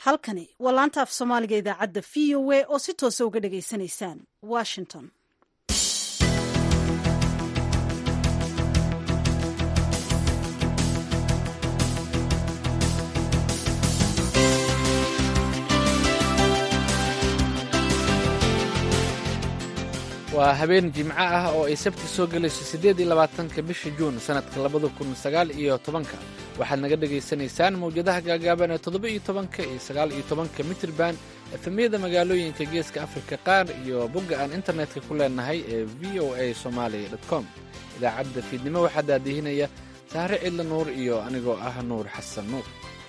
halkani waa laanta af soomaaliga idaacadda v o a oo si toosa uga dhagaysanaysaan washington waa habeen jimco ah oo ay sabti soo gelayso siddeed iyo labaatanka bisha juun sannadka labada kun sagaal iyo tobanka waxaad naga dhegaysanaysaan mawjadaha gaagaaban ee toddoba iyo tobanka iyo sagaal iyo tobanka mitrban efemyada magaalooyinka geeska afrika qaar iyo bogga aan internetka ku leenahay ee v o a somalia com idaacadda fiidnimo waxaa daadihinaya sahre cidla nuur iyo anigoo ah nuur xasan nuur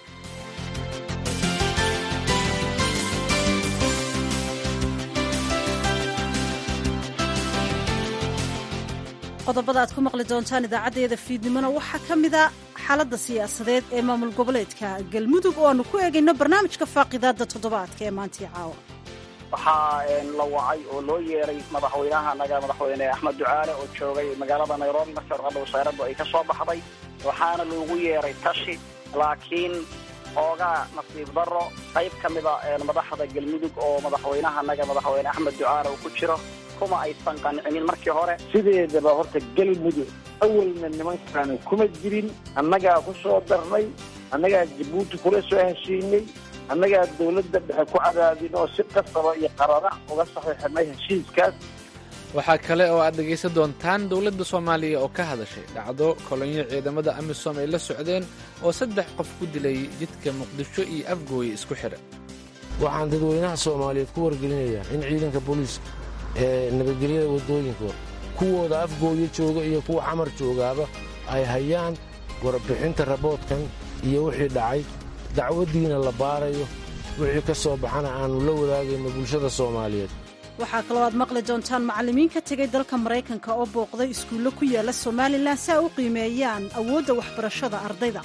qodobada aad ku maqli doontaan idaacaddeeda fiidnimona waxaa ka mida xaaladda siyaasadeed ee maamul goboleedka galmudug oo aanu ku eegayno barnaamijka faaqidaadda toddobaadka ee maantii caawa waxaa la wacay oo loo yeeray madaxweynaha naga madaxweyne axmed ducaale oo joogay magaalada nairobi markii warqadda wasaaraddu ay ka soo baxday waxaana loogu yeeray tashi laakiin oogaa nasiib darro qayb ka mida madaxda galmudug oo madaxweynaha naga madaxweyne axmed ducaale uu ku jiro kuma aysan qancinin markii hore sideedaba horta galmudug awalna nimankaani kuma jirin annagaa ku soo darnay annagaa jabuuti kula soo heshiinay annagaa dawladda dhexe ku cadaadin oo si qasaba iyo qarara uga saxiixinay heshiiskaas waxaa kale oo aad dhegaysan doontaan dowladda soomaaliya oo ka hadashay dhacdo kolonyo ciidamada amisom ay la socdeen oo saddex qof ku dilay jidka muqdisho iyo afgooye isku xidha waxaan dadweynaha soomaaliyeed ku wargelinayaa in ciidanka booliiska ee nabadgelyada waddooyinkooda kuwooda afgooyo jooga iyo kuwa xamar joogaaba ay hayaan warbixinta raboodkan iyo wixii dhacay dacwaddiina la baarayo wixii ka soo baxana aannu la wadaagayno bulshada soomaaliyeed waxaa kaloo aad maqli doontaan macallimiin ka tegay dalka maraykanka oo booqday iskuullo ku yaala somalilan si ay u qiimeeyaan awoodda waxbarashada ardayda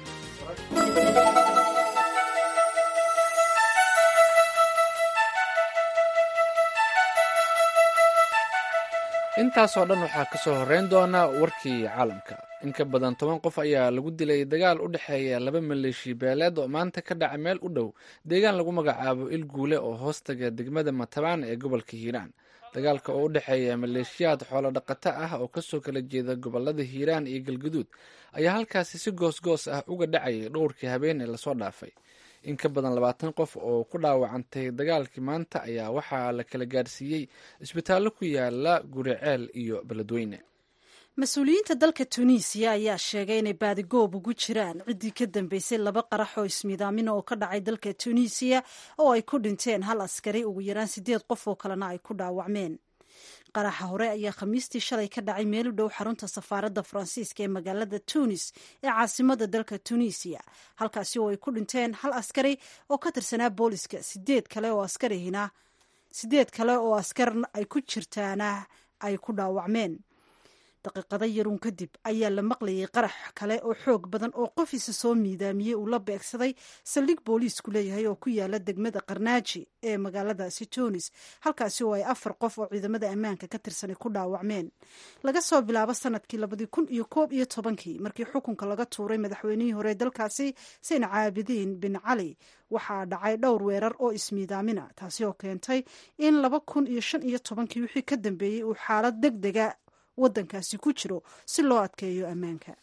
intaasoo dhan waxaa ka soo horrayn doona warkii caalamka in ka badan toban qof ayaa lagu dilay dagaal u dhexeeya laba maleeshi beeleed oo maanta ka dhaca meel u dhow deegaan lagu magacaabo il guule oo hoostaga degmada matabaan ee gobolka hiiraan dagaalka oo u dhexeeya maleeshiyaad xoolo dhaqato ah oo kasoo kala jeeda gobolada hiiraan iyo galguduud ayaa halkaasi si goosgoos ah uga dhacayay dhowrkii habeen ee lasoo dhaafay in ka badan labaatan qof oo ku dhaawacantay dagaalkii maanta ayaa waxaa la kala gaarsiiyey isbitaallo ku yaala guriceel iyo beledweyne mas-uuliyiinta dalka tunisiya ayaa sheegay inay baadigoob ugu jiraan ciddii ka dambeysay laba qarax oo ismiidaamina oo ka dhacay dalka tunisiya oo ay ku dhinteen hal askari ugu yaraan sideed qof oo kalena ay ku dhaawacmeen qaraxa hore ayaa khamiistii shalay ka dhacay meel u dhow xarunta safaaradda faransiiska ee magaalada tunis ee caasimada dalka tunisiya halkaasi oo ay ku dhinteen hal askari oo ka tirsanaa booliska sideed kale oo askarihina sideed kale oo askar ay ku jirtaana ay ku dhaawacmeen daqiiqado yaruun kadib ayaa la maqlayay qarax kale oo xoog badan oo qofiisa soo miidaamiyey uu la beegsaday saldhig booliisku leeyahay oo ku yaala degmada qarnaaji ee magaaladaasi tunis halkaasi oo ay afar qof oo ciidamada ammaanka ka tirsanay ku dhaawacmeen laga soo bilaabo sanadkii labadii kun iyo koob iyo tobankii markii xukunka laga tuuray madaxweynihii hore dalkaasi sayn caabidiin bin cali waxaa dhacay dhowr weerar oo ismiidaamina taasi oo keentay in laba kun iyo shan iyo tobankii wixii ka dambeeyey uu xaalad deg dega waddankaasi ku jiro si loo adkeeyo ammaanka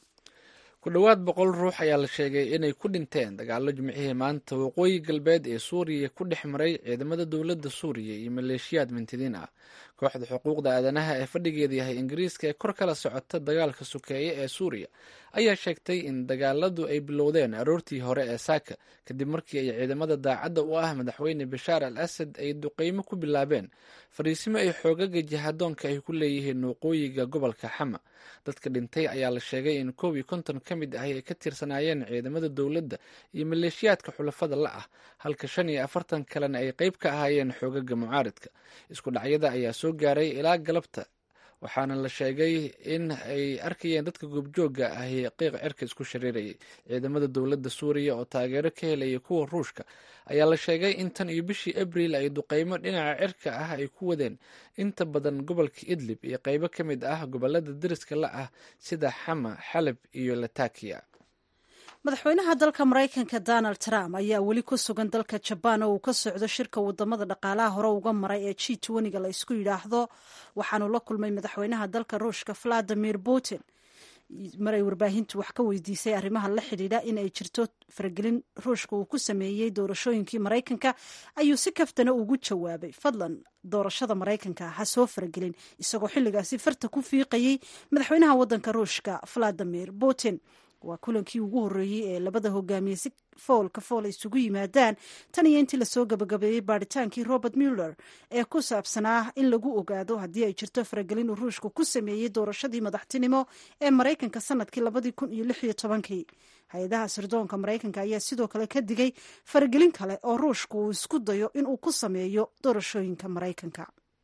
ku dhowaad boqol ruux ayaa la sheegay inay ku dhinteen dagaallo jimcihii maanta waqooyi galbeed ee suuriya ku dhex maray ciidamada dowladda suuriya iyo maleeshiyaad mintidiin ah kooxda xuquuqda aadanaha ee fadhigeeda yahay ingiriiska ee kor kala socota dagaalka sukeeye ee suuriya ayaa sheegtay in dagaaladu ay bilowdeen aroortii hore ee saaka kadib markii ay ciidamada daacadda u ah madaxweyne bashaar al asad ay duqeymo ku bilaabeen fariisimo ay xoogaga jihadoonka ay ku leeyihiin waqooyiga gobolka xama dadka dhintay ayaa la sheegay in koob iyo konton ka mid ah ay ka tirsanaayeen ciidamada dowladda iyo maleeshiyaadka xulafada la ah halka shan iyo afartan kalena ay qeyb ka ahaayeen xoogaga mucaaridka isku dhacyada ayaa soo gaaray ilaa galabta waxaana la sheegay in ay arkayeen dadka goobjooga ahi qiiq cirka isku shariirayay ciidamada dowladda suuriya oo taageero ka helaya kuwa ruushka ayaa la sheegay in tan iyo bishii abriil ay duqeymo dhinaca cirka ah ay ku wadeen inta badan gobolka idlib iyo qeybo ka mid ah gobolada deriska la ah sida xama xalab iyo latakiya madaxweynaha dalka maraykanka donald trump ayaa weli ku sugan dalka jabaan oo uu ka socdo shirka wadamada dhaqaalaha hore uga maray ee g twentyga la isku yidhaahdo waxaanu la kulmay madaxweynaha dalka ruushka valadimir putin maray warbaahintu wax ka weydiisay arrimaha la xidhiidha in ay jirto faragelin ruushka uu ku sameeyey doorashooyinkii maraykanka ayuu si kaftana ugu jawaabay fadlan doorashada maraykanka ha soo faragelin isagoo xilligaasi farta ku fiiqayey madaxweynaha wadanka ruushka valadimir putin waa kulankii ugu horreeyey ee labada hogaamiye si foolka fool isugu yimaadaan tan iyo intii lasoo gabagabeeyey baadhitaankii robert muller ee ku saabsanaa in lagu ogaado haddii ay jirto faragelin uu ruushka ku sameeyey doorashadii madaxtinimo ee maraykanka sanadkii labadii kun iyo lix iyo tobankii hay-adaha sirdoonka maraykanka ayaa sidoo kale ka digay faragelin kale oo ruushka uu isku dayo inuu ku sameeyo doorashooyinka maraykanka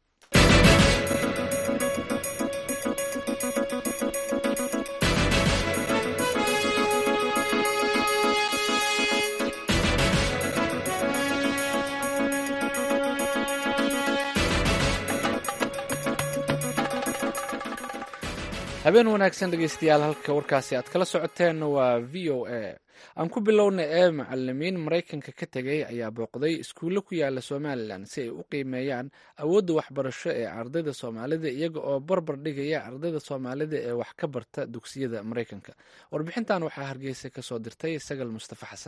habeen wanaagsan dhegeystayaal halka warkaasi aad kala socoteen waa v o a aan ku bilowna ee macalimiin maraykanka ka tegay ayaa booqday iskuulle ku yaala somalilan si ay u qiimeeyaan awoodda waxbarasho ee ardayda soomaalida iyaga oo barbar dhigaya ardayda soomaalida ee wax ka barta dugsiyada maraykanka warbixintan waxaa hargeysa kasoo dirtay sagal mustafa xasan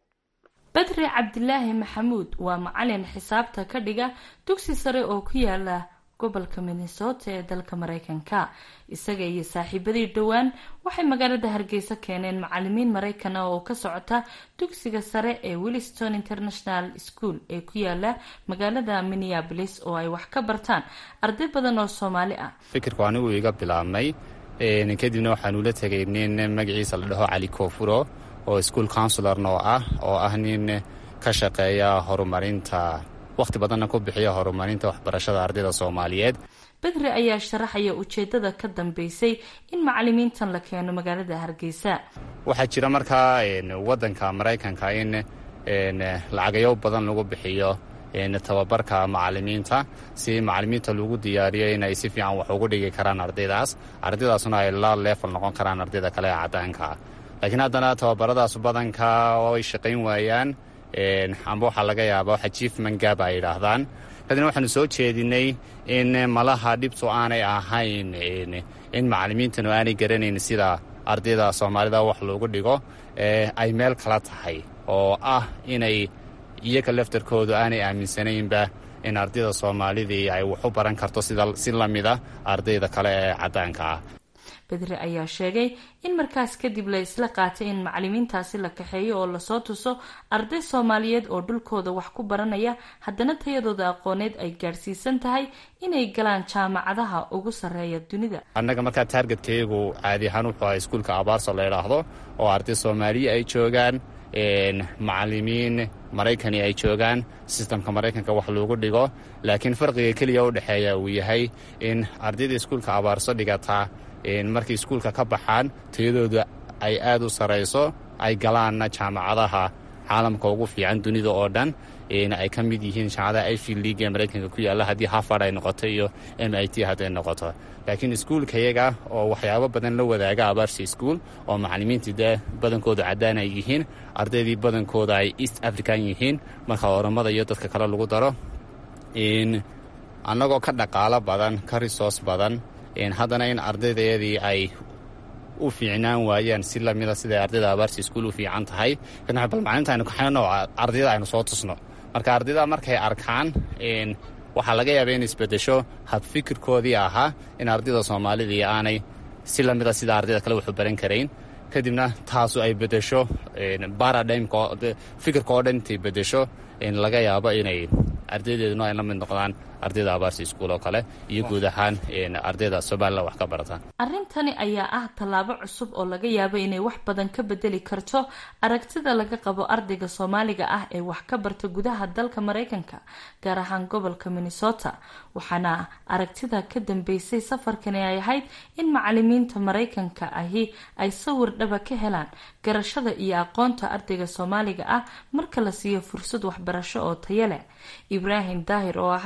badri cabdilaahi maxamuud waa macalin xisaabta ka dhiga dugsi sare oo ku yaala gobolka minnesota ee dalka maraykanka isaga iyo saaxiibadii dhowaan waxay magaalada hargeysa keeneen macalimiin maraykan ah oo ka socota dugsiga sare ee williston international school ee ku yaala magaalada minneabolis oo ay wax ka bartaan arday badan oo soomaali ah fikirku anigu iga bilaabmay kadibna waxaanu la tegay nin magaciisa la dhaho cali koofuro oo school counsilorna oo ah oo ah nin ka shaqeeya horumarinta wakhti badanna ku bixiya horumarinta waxbarashada ardayda soomaaliyeed bedri ayaa sharaxaya ujeedada ka dambeysay in macalimiintan la keeno magaalada hargeysa waxaa jira markaa wadanka maraykanka in lacagayo badan lagu bixiyo tababarka macalimiinta si macalimiinta lagu diyaariyo inay si fiican wax ugu dhigi karaan ardaydaas ardaydaasuna ay la leefal noqon karaan ardayda kale ee caddaanka laakiin haddana tababaradaas badanka oo ay shaqayn waayaan amba waxaa laga yaaba waxa jiefman gaab ay yidhaahdaan kadibna waxaanu soo jeedinay in malaha dhibtu aanay ahayn in macalimiintanu aanay garanayn sida ardayda soomaalida wax loogu dhigo ay meel kala tahay oo ah inay iyaga laftarkoodu aanay aaminsanaynba in ardayda soomaalidii ay wax u baran karto si la mida ardayda kale ee caddaanka ah bedri ayaa sheegay in markaas kadib la isla qaatay in macalimiintaasi la kaxeeyo oo lasoo tuso arday soomaaliyeed oo dhulkooda wax ku baranaya haddana tayadooda aqooneed ay gaadhsiisan tahay inay galaan jaamacadaha ugu sarreeya dunida annaga markaa taargetkaygu caadi ahaan wuxuu aha iskuulka abaarso la ydhaahdo oo arday soomaaliya ay joogaan macalimiin maraykani ay joogaan sistamka maraykanka wax loogu dhigo laakiin farqiga keliya u dhexeeya uu yahay in ardayda iskuulka abaarso dhigataa markay iskuulka ka baxaan tayadooda ay aad u sarayso ay galaanna jaamacadaha caalamka ugu fiican dunida oo dhan ay ka mid yihiin jaamacadaha ivy league ee maraykanka ku yaalla haddii harvard ay noqoto iyo m i t hadday noqoto laakiin iskuulkayaga oo waxyaabo badan la wadaaga abaarsi iskuol oo macalimiintii dee badankooda caddaan ay yihiin ardaydii badankooda ay east african yihiin marka oramada iyo dadka kale lagu daro annagoo ka dhaqaalo badan ka resource badan haddana in ardaydayadii ay u fiicnaan waayaan si lamida siday ardayda abaarsi iskuul u fiican tahay bal maalinta aynu kaxayno ardayda aynu soo tusno marka ardayda markay arkaan waxaa laga yaaba in isbedesho habfikirkoodii ahaa in ardayda soomaalidii aanay si lamida sida ardayda kale waxu baran karayn kadibna taasu ay bedesho baradhimka fikirka oo dhan intay bedesho laga yaabo inay ardaydeeduna ay la mid noqdaan ardayda abaarsi iskuul oo kale iyo guud ahaan ardayda somalilan wax ka barataan arrintani ayaa ah tallaabo cusub oo laga yaabo inay wax badan ka bedeli karto aragtida laga qabo ardayga soomaaliga ah ee wax ka barta gudaha dalka maraykanka gaar ahaan gobolka minnesota waxaana aragtida ka dambeysay safarkani ay ahayd in macalimiinta maraykanka ahi ay sawir dhaba ka helaan garashada iyo aqoonta ardayga soomaaliga ah marka la siiyo fursad waxbarasho oo taya leh ibraahim daahir oo ahaa suxufi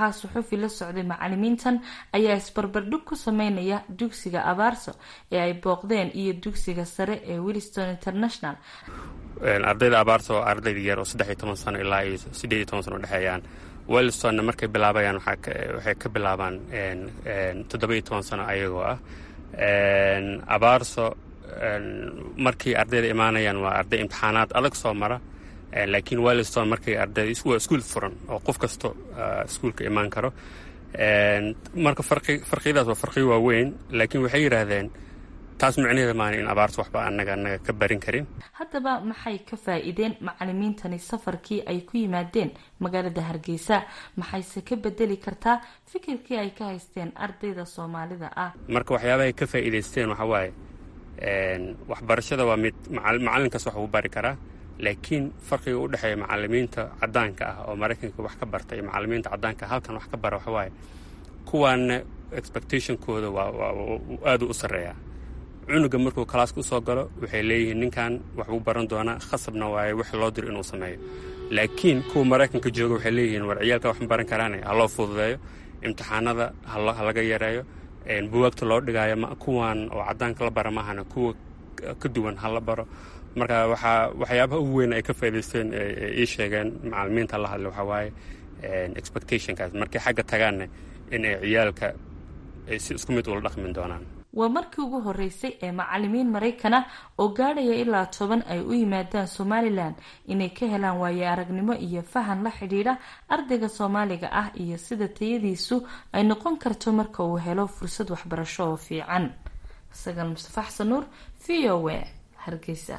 suxufi la socday macalimiintan ayaa isbarbardhig ku sameynaya dugsiga abaarso ee ay booqdeen iyo dugsiga sare ee williston international ardayda abaarso oo ardayda yar oo saddex iyo toban sano ilaa iyo siddeed iyo toban sano udhexeeyaan wellstonna markay bilaabayaan waxay ka bilaabaan toddoba iyo toban sano ayagoo ah abaarso markii ardayda imaanayaan waa arday imtixaanaad adag soo mara laakiin wellston markay arday waa iskuul furan oo qof kasto iskuulka imaan karo marka farqiyadaas waa farqiyo waaweyn laakiin waxay yidhaahdeen taas micnaheeda maana in abaarta waxba anaga anaga ka barin karin haddaba maxay ka faa-iideen macalimiintani safarkii ay ku yimaadeen magaalada hargeysa maxayse ka bedeli kartaa fikirkii ay ka haysteen ardayda soomaalida ah marka waxyaabahay ka faa'iidaysteen waxaa waaye waxbarashada waa mid macalinkaas wax uu bari karaa laakiin farqiga u dhexeeya macalimiinta cadaanka ah oo maraykanka wax ka barta iyo macalimiinta cadaanka halkan wax ka bara waxa waaye kuwaana expectationkooda waa aada u sarreeyaa cunuga markuu kalaaska usoo galo waxay leeyihiin ninkan waxbuu baran doonaa khasabna waaye wix loo diro inuu sameeyo laakiin kuwa maraykanka jooga waxay leeyihiin war ciyaalka wax ma baran karaane ha loo fududeeyo imtixaanada ha laga yareeyo buwaagta loo dhigaayo kuwan oo cadaanka la bara maahana kuwa ka duwan ha la baro marka waxaa waxyaabaha ugu weyn ay ka faa'idaysteen ii sheegeen macalimiinta la hadlay waxaa waaye expectationkaas markay xagga tagaanna in ay ciyaalka ay si isku mid ula dhaqmin doonaan waa markii ugu horeysay ee macalimiin maraykan ah oo gaadhaya ilaa toban ay u yimaadaan somalilan inay ka helaan waayo aragnimo iyo fahan la xidhiidha ardayga soomaaliga ah iyo sida tayadiisu ay noqon karto marka uu helo fursad waxbarasho oo fiican sagal mustafa xasan nuur v o w hargeysa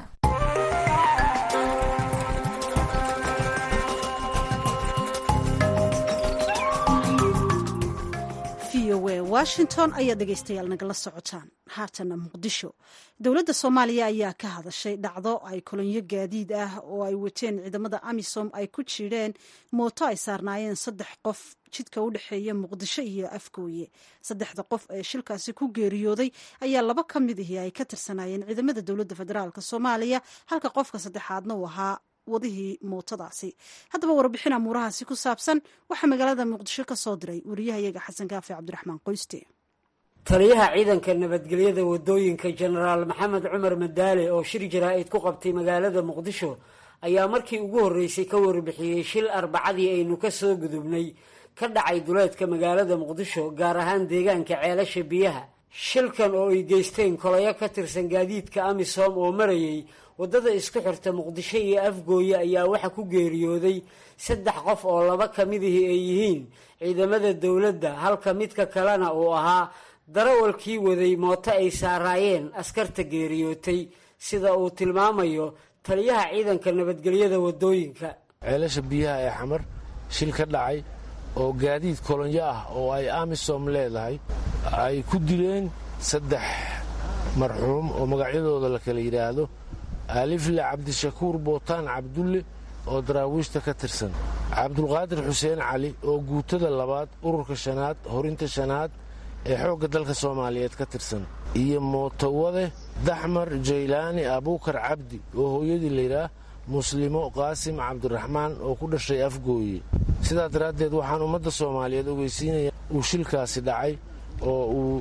washington ayaa dhegaystayaal nagala socotaan haatana muqdisho dowladda soomaaliya ayaa ka hadashay dhacdo ay kolonyo gaadiid ah oo ay wateen ciidamada amisom ay ku jireen mooto ay saarnaayeen saddex qof jidka u dhexeeya muqdisho iyo afgooye saddexda qof ee shilkaasi ku geeriyooday ayaa laba ka mid ihi ay ka tirsanaayeen ciidamada dowladda federaalk soomaaliya halka qofka saddexaadna uu ahaa wadihii mootadaasi haddaba warbixin amuurahaasi ku saabsan waxaa magaalada muqdisho ka soo diray wariyahayaga xasan kaafi cabdiraxmaan qoyste taliyaha ciidanka nabadgelyada wadooyinka jenaraal maxamed cumar madaale oo shir jaraa-id ku qabtay magaalada muqdisho ayaa markii ugu horreysay ka warbixiyey shil arbacadii aynu ka soo gudubnay ka dhacay duleedka magaalada muqdisho gaar ahaan deegaanka ceelasha biyaha shilkan oo ay geysteen kolayo ka tirsan gaadiidka amisom oo marayay waddada isku xirta muqdisho iyo afgooye ayaa waxa ku geeriyooday saddex qof oo laba ka midihii ay yihiin ciidamada dowladda halka midka kalena uu ahaa darawalkii waday mooto ay saaraayeen askarta geeriyootay sida uu tilmaamayo taliyaha ciidanka nabadgelyada wadooyinka ceelasha biyaha ee xamar shil ka dhacay oo gaadiid kolonyo ah oo ay amisom leedahay ay ku dileen saddex marxuum oo magacyadooda la kala yidhaahdo alifle cabdishakuur bootaan cabdulle oo daraawiishta ka tirsan cabdulqaadir xuseen cali oo guutada labaad ururka shanaad horinta shanaad ee xoogga dalka soomaaliyeed ka tirsan iyo mootowade daxmar jaylaani abuukar cabdi oo hooyadii layidhaah muslimo qaasim cabdiraxmaan oo ku dhashay afgooye sidaa daraaddeed waxaan ummadda soomaaliyeed ogeysiinaya uu shilkaasi dhacay oo uu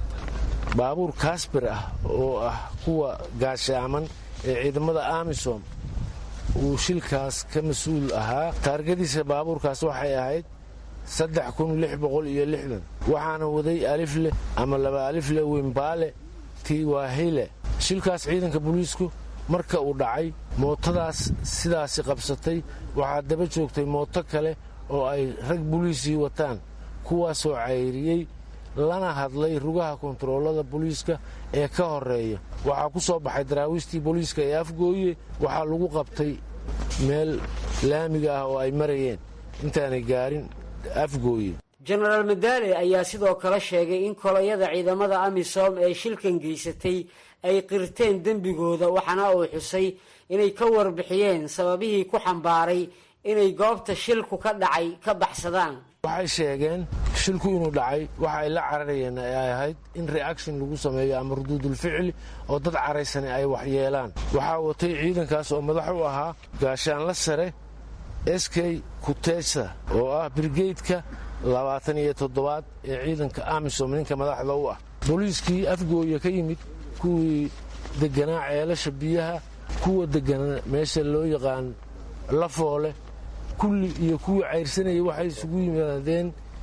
baabuur kaasbir ah oo ah kuwa gaashaaman ee ciidamada amisom uu shilkaas ka mas-uul ahaa taargadiisa baabuurkaas waxay ahayd waxaana waday alifleh ama laba alifle wimbaale tiwahile shilkaas ciidanka booliisku marka uu dhacay mootadaas sidaasi qabsatay waxaa daba joogtay mooto kale oo ay rag boliisii wataan kuwaasoo cayriyey lana hadlay rugaha kontaroolada booliiska ee ka horeeya waxaa ku soo baxay daraawiistii booliiska ee afgooye waxaa lagu qabtay meel laamiga ah oo ay marayeen intaanay gaarin afgooye jenaraal madaale ayaa sidoo kale sheegay in kolayada ciidamada amisom ee shilkan geysatay ay qirteen dembigooda waxaana uu xusay inay ka warbixiyeen sababihii ku xambaaray inay goobta shilku ka dhacay ka baxsadaan waxay sheegeen shilku inuu dhacay waxa ay la cararayeen ay ahayd in reaction lagu sameeyo ama ruduudulficli oo dad caraysani ay waxyeelaan waxaa watay ciidankaas oo madax u ahaa gaashaanla sare sk kutesa oo ah brigeydka labaatan iyo toddobaad ee ciidanka amisom ninka madaxda u ah booliiskii afgooya ka yimid kuwii deganaa ceelasha biyaha kuwa deganaa meesha loo yaqaan lafoole kulli iyo kuwii cayrsanayay waxay isugu yimaadeen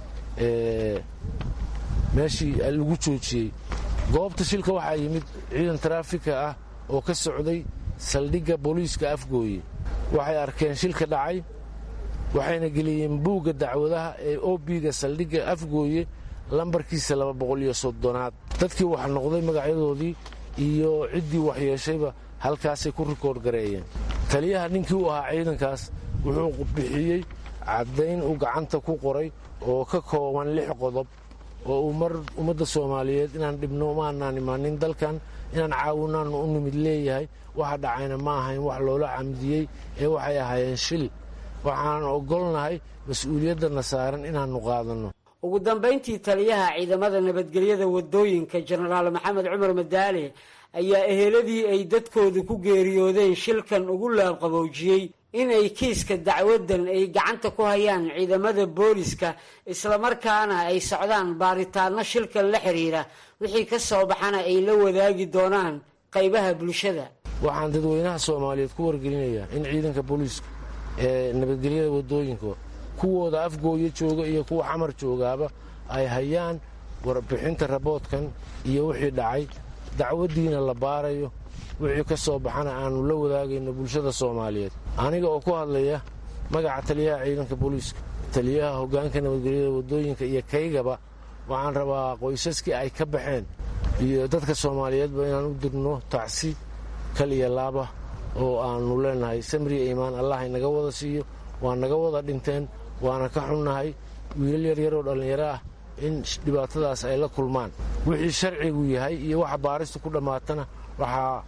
meeshii lagu joojiyey goobta shilka waxaa yimid ciidan taraafika ah oo ka socday saldhigga booliiska afgooye waxay arkeen shilka dhacay waxayna geliyeen buugga dacwadaha ee obiga saldhigga afgooye lambarkiisa laba boqol iyo soddonaad dadkii wax noqday magacyadoodii iyo ciddii waxyeeshayba halkaasay ku rikoord gareeyeen taliyaha ninkii u ahaa ciidankaas wuxuu bixiyey caddayn uu gacanta ku qoray oo ka kooban lix qodob oo uu mar ummadda soomaaliyeed inaan dhibno umaanaan imaanin dalkan inaan caawinaannu u nimid leeyahay waxa dhacayna ma ahayn wax loola camdiyey ee waxay ahaayeen shil waxaan ogolnahay mas-uuliyaddanna saaran inaannu qaadanno ugu dambayntii taliyaha ciidamada nabadgelyada wadooyinka jenaraal maxamed cumar madaale ayaa eheladii ay dadkoodu ku geeriyoodeen shilkan ugu laabqaboojiyey inay kiiska dacwadan ay gacanta ku hayaan ciidamada booliska islamarkaana ay socdaan baaritaano shilkan la xiriira wixii ka soo baxana ay la wadaagi doonaan qaybaha bulshada waxaan dadweynaha soomaaliyeed ku wargelinayaa in ciidanka booliiska ee nabadgelyada wadooyinka kuwooda afgooya jooga iyo kuwa xamar joogaaba ay hayaan warbixinta raboodkan iyo wixii dhacay dacwaddiina la baarayo wixii ka soo baxana aannu la wadaagayno bulshada soomaaliyeed aniga oo ku hadlaya magaca taliyaha ciidanka booliiska taliyaha hoggaanka nabadgelyada wadooyinka iyo kaygaba waxaan rabaa qoysaskii ay ka baxeen iyo dadka soomaaliyeedba inaan u dirno tacsi kal iyo laaba oo aannu leenahay samriya iimaan allah inaga wada siiyo waa naga wada dhinteen waana ka xunnahay wiilal yaryar oo dhallinyaro ah in dhibaatadaas ay la kulmaan wixii sharcigu yahay iyo waxa baaristu ku dhammaatana waxaa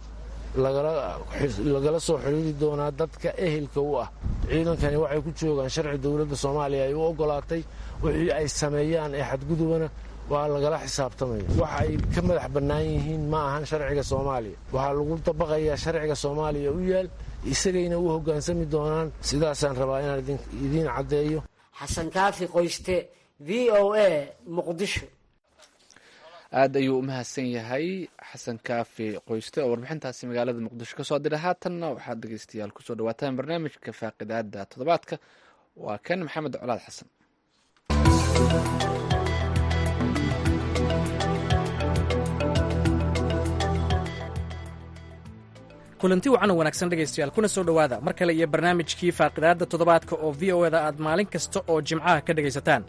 lagala soo xidhiiri doonaa dadka ehelka u ah ciidankani waxay ku joogaan sharci dowladda soomaaliya ay u oggolaatay wixii ay sameeyaan ee xadgudubana waa lagala xisaabtamaya waxa ay ka madax bannaan yihiin ma ahan sharciga soomaaliya waxaa lagu dabaqayaa sharciga soomaaliya u yaal isagayna u hoggaansami doonaan sidaasaan rabaa inaan idiin caddeeyo xasan kaafi qoyste v o a muqdisho aad ayuu u mahadsan yahay xasan kaafi qoyste oo warbixintaasi magaalada muqdisho ka soo diray haatanna waxaad dhegeystayaal kusoo dhawaataan barnaamijka faaqidaada toddobaadka waa kan maxamed colaad xasan kulanti wacan oo wanaagsan dhegaystayaal kuna soo dhowaada mar kale iyo barnaamijkii faaqidaadda toddobaadka oo v o eda aad maalin kasta oo jimcaha ka dhegaysataan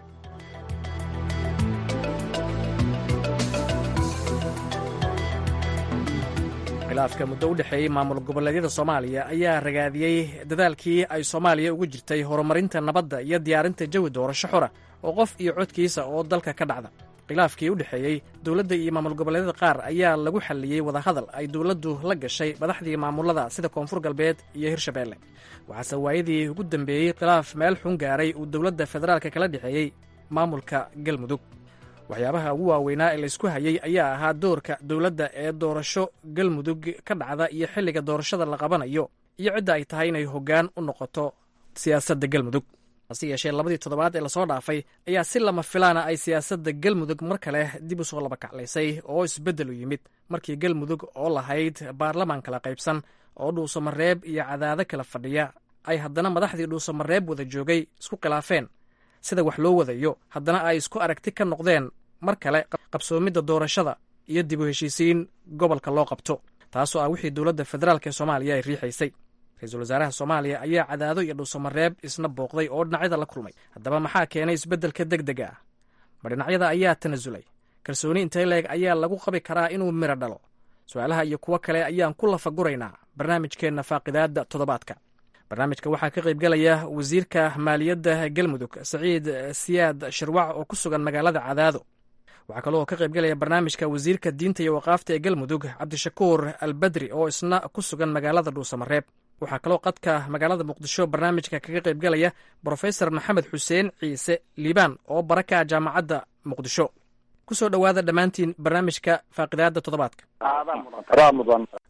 khilaafka muddo u dhexeeyey maamul goboleedyada soomaaliya ayaa ragaadiyey dadaalkii ay soomaaliya ugu jirtay horumarinta nabadda iyo diyaarinta jawi doorasho xora oo qof iyo codkiisa oo dalka ka dhacda khilaafkii u dhexeeyey dowladda iyo maamul goboleedyada qaar ayaa lagu xalliyey wadahadal ay dowladdu la gashay madaxdii maamulada sida koonfur galbeed iyo hirshabeelle waxaase waayadii ugu dambeeyey khilaaf meel xun gaaray uu dowladda federaalka kala dhexeeyey maamulka galmudug waxyaabaha ugu waaweynaa ee laysku hayey ayaa ahaa doorka dowladda ee doorasho galmudug ka dhacda iyo xilliga doorashada la qabanayo iyo cidda ay tahay inay hoggaan u noqoto siyaasadda galmudug hase yeeshee labadii toddobaad ee lasoo dhaafay ayaa si lama filaana ay siyaasadda galmudug mar kale dib u soo laba kaclaysay oo isbeddel u yimid markii galmudug oo lahayd baarlamaan kala qaybsan oo dhuusamareeb iyo cadaado kala fadhiya ay haddana madaxdii dhuusamareeb wada joogay isku khilaafeen sida wax loo wadayo haddana ay isku aragti ka noqdeen mar kale qabsoomidda doorashada iyo dib u heshiisiin gobolka loo qabto taasoo ah wixii dowladda federaalk ee soomaaliya ay riixaysay ra-iisul wasaaraha soomaaliya ayaa cadaado iyo dhuusamareeb isna booqday oo dhinacyada la kulmay haddaba maxaa keenay isbeddelka deg dega ah ma dhinacyada ayaa tanasulay kalsooni intay leeg ayaa lagu qabi karaa inuu miro dhalo su-aalaha iyo kuwo kale ayaan ku lafaguraynaa barnaamijkeenna faaqidaadda toddobaadka barnaamijka waxaa ka qaybgalaya wasiirka maaliyadda galmudug saciid siyaad shirwac oo ku sugan magaalada cadaado waxaa kaloo ka qaybgalaya barnaamijka wasiirka diinta iyo waqaafta ee galmudug cabdishakuur albadri oo isna ku sugan magaalada dhuusamareeb waxaa kaloo qadka magaalada muqdisho barnaamijka kaga qaybgalaya brofesor maxamed xuseen ciise liibaan oo bara ka ah jaamacadda muqdisho kusoo dhowaada dhammaantiin barnaamijka faaqidaadda toddobaadka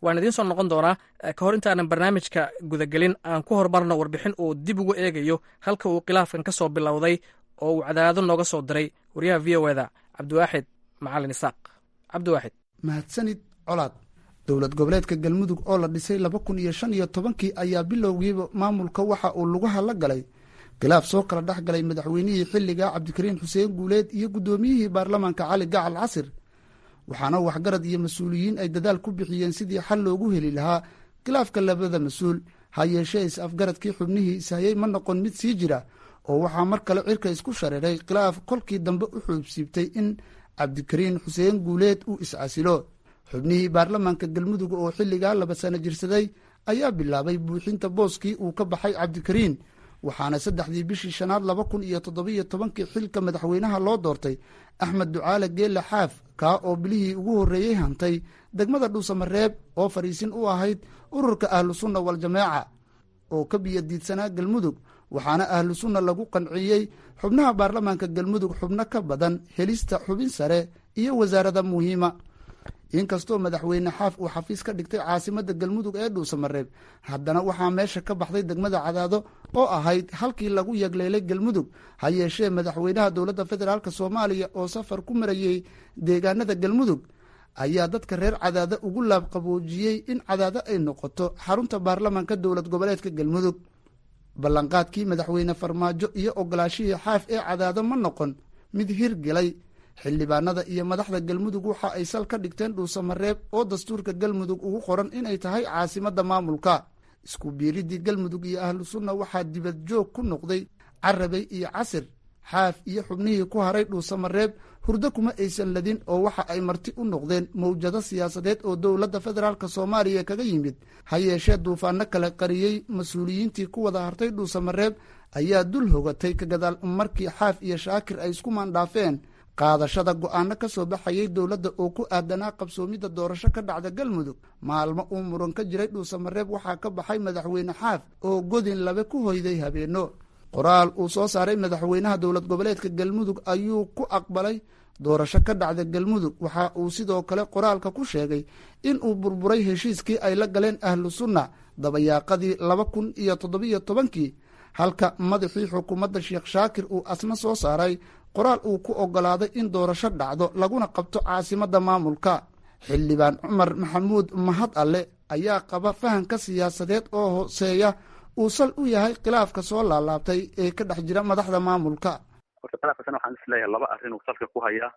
waan idiin soo noqon doonaa ka hor intaanan barnaamijka gudagelin aan ku horumarno warbixin uu dib ugu eegayo halka uu khilaafkan ka soo bilowday oo uu cadaado nooga soo diray wariyaha v o eda cabdiwaaxid macalin isaaq cabdiwaaxid mahadsanid colaad dowlad goboleedka galmudug oo la dhisay laba kun iyo shan iyo tobankii ayaa bilowgiiba maamulka waxa uu lugaha la galay khilaaf soo kala dhex galay madaxweynihii xilligaa cabdikariin xuseen guuleed iyo guddoomiyihii baarlamaanka cali gacal casir waxaana waxgarad iyo mas-uuliyiin ay dadaal ku bixiyeen sidii xal loogu heli lahaa khilaafka labada mas-uul ha yeeshee is-afgaradkii xubnihii ishayey ma noqon mid sii jira oo waxaa mar kale cirka isku shareeray khilaaf kolkii dambe u xuubsiibtay in cabdikariin xuseen guuleed uu is-casilo xubnihii baarlamaanka galmudug oo xilligaa laba sano jirsaday ayaa bilaabay buuxinta booskii uu ka baxay cabdikariin waxaana saddexdii bishii shanaad laba kun iyo toddobiyo tobankii xilka madaxweynaha loo doortay axmed ducaale geelle xaaf kaa oo bilihii ugu horreeyey hantay degmada dhuusamareeb oo fadhiisin u ahayd ururka ahlu sunna waljamaaca oo ka biyadiidsanaa galmudug waxaana ahlu sunna lagu qanciyey xubnaha baarlamaanka galmudug xubno ka badan helista xubin sare iyo wasaarada muhiima inkastoo madaxweyne xaaf uu xafiis ka dhigtay caasimadda galmudug ee dhuusamareeb haddana waxaa meesha ka baxday degmada cadaado oo ahayd halkii lagu yagleelay galmudug ha yeeshee madaxweynaha dowladda federaalk soomaaliya oo safar ku marayey deegaanada galmudug ayaa dadka reer cadaado ugu laabqaboojiyey in cadaado ay noqoto xarunta baarlamaanka dowlad goboleedka galmudug ballanqaadkii madaxweyne farmaajo iyo ogolaashihii xaaf ee cadaado ma noqon mid hirgelay xildhibaanada iyo madaxda galmudug waxa ay sal ka dhigteen dhuusamareeb oo dastuurka galmudug ugu qoran inay tahay caasimadda maamulka isku biiriddii galmudug iyo ahlu sunna waxaa dibad joog ku noqday carabey iyo casir xaaf iyo xubnihii ku haray dhuusamareeb hurdo kuma aysan ladin oo waxa ay marti u noqdeen mawjado siyaasadeed oo dowladda federaalk soomaaliya kaga yimid ha yeeshee duufaano kale qariyey mas-uuliyiintii ku wada hartay dhuusamareeb ayaa dul hogatay ka gadaal markii xaaf iyo shaakir ay isku maandhaafeen qaadashada go-aano ka soo baxayay dowladda oo ku aadanaa qabsoomidda doorasho ka dhacda galmudug maalmo uu muran ka jiray dhuusamareeb waxaa ka baxay madaxweyne xaaf oo godin labe ku hoyday habeenno qoraal uu soo saaray madaxweynaha dowlad goboleedka galmudug ayuu ku aqbalay doorasho ka dhacda galmudug waxa uu sidoo kale qoraalka ku sheegay in uu burburay heshiiskii ay la galeen ahlu sunna dabayaaqadii laba kun iyo toddobiyo tobankii halka madaxii xukuumadda sheekh shaakir uu asna soo saaray qoraal uu ku oggolaaday in doorasho dhacdo laguna qabto caasimadda maamulka xildhibaan cumar maxamuud mahad alle ayaa qaba fahanka siyaasadeed oo hooseeya uu sal u yahay khilaafka soo laalaabtay ee ka dhex jira madaxda maamulka horta khilaafkaasna waxaan isleeyahay laba arrin uu salka ku hayaa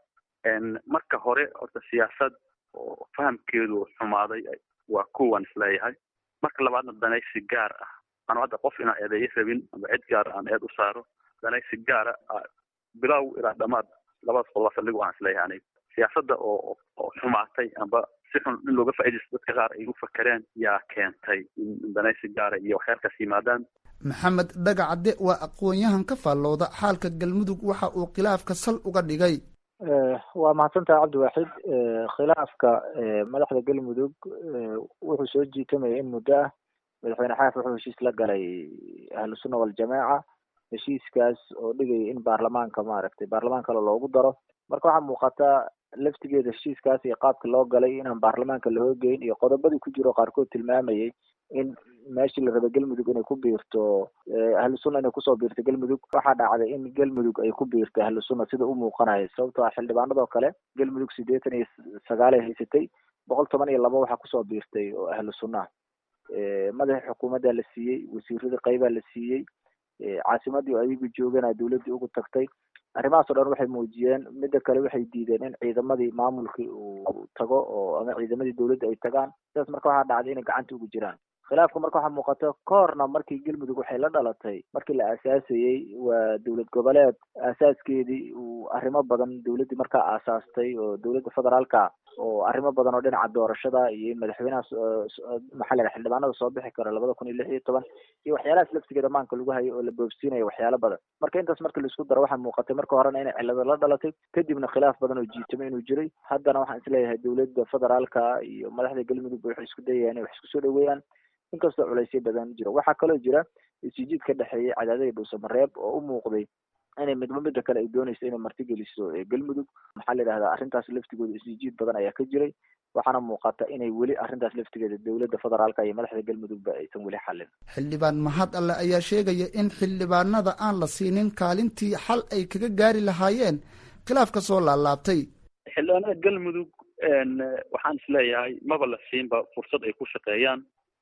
marka hore horta siyaasad oo fahamkeedu xumaaday waa kuwan isleeyahay marka labaadna danaysi gaar ah anu hadda qof inaan eedeeyo rabin ama cid gaara aan eed u saaro danaysi gaara bilow ilaa dhamaad labadaas qoloba saldhig aan isleeyahay aniga siyaasadda oo oo xumaatay amba si xun in looga faaidaysto dadka qaar ay u fakereen yaa keentay in danaysi gaara iyo waxyaalkaas yimaadaan maxamed dhagacadde waa aqoon-yahan ka faallooda xaalka galmudug waxa uu khilaafka sal uga dhigay waa mahadsantaha cabdiwaaxid khilaafka madaxda galmudug wuxuu soo jiitamaya in muddo ah madaxweyne xaaf wuxuu heshiis la galay ahlu sunna waljamaaca heshiiskaas oo dhigaya in baarlamaanka maaragtay baarlamaan kale loogu daro marka waxaa muuqata laftigeeda heshiiskaas iyo qaabka loo galay inaan baarlamaanka la hoogeyn iyo qodobadii ku jiro qaarkood tilmaamayay in meeshii la raba galmudug inay ku biirto ahlu sunna inay kusoo biirto galmudug waxaa dhacday in galmudug ay ku biirto ahlu sunna sida u muuqanayo sababtoo ah xildhibaanadoo kale galmudug siddeetan iyo sagaalay haysatay boqol toban iyo laba waxaa kusoo biirtay oo ahlu sunna madaxii xukuumaddaa la siiyey wasiiradii qaybaa la siiyey caasimadii oo ayagu joogana dowladdii ugu tagtay arrimahaas o dhan waxay muujiyeen midda kale waxay diideen in ciidamadii maamulkii uu tago oo ama ciidamadii dowladda ay tagaan sidaas marka waxaa dhacday inay gacanta ugu jiraan khilaafka marka waxaa muuqata ka horna markii galmudug waxay la dhalatay markii la aasaasayey waa dowlad goboleed aasaaskeedii uu arrimo badan dowladdii markaa aasaastay oo dowladda federaalka oo arrimo badan oo dhinaca doorashada iyo in madaxweynaha maxaa la xildhibaanada soo bixi karo labada kun iyo lix iyo toban iyo waxyaalahaas laftigeeda maanka lagu hayo oo la boobsiinayo waxyaalo badan marka intaas marka laisku daro waxaa muuqatay marka horena inay cilado la dhalatay kadibna khilaaf badan oo jiitamo inuu jiray haddana waxaan isleeyahay dowladda federaalka iyo madaxda galmudug waxay isku dayayaan inay wax isku soo dhaweeyaan inkastoo culaysyo badan jiro waxaa kaloo jira isjiid ka dhexeeyay cadaadada dhuusamareeb oo u muuqday inay midba midda kale ay doonayso inay martigeliso galmudug maxaa la yidhahdaa arrintaas laftigooda isjiid badan ayaa ka jiray waxaana muuqata inay weli arrintaas laftigeeda dowladda federaalka iyo madaxda galmudugba aysan weli xallin xildhibaan mahad alle ayaa sheegaya in xildhibaanada aan la siinin kaalintii xal ay kaga gaari lahaayeen khilaafka soo laalaabtay xildhibaanada galmudug waxaan isleeyahay maba la siinba fursad ay ku shaqeeyaan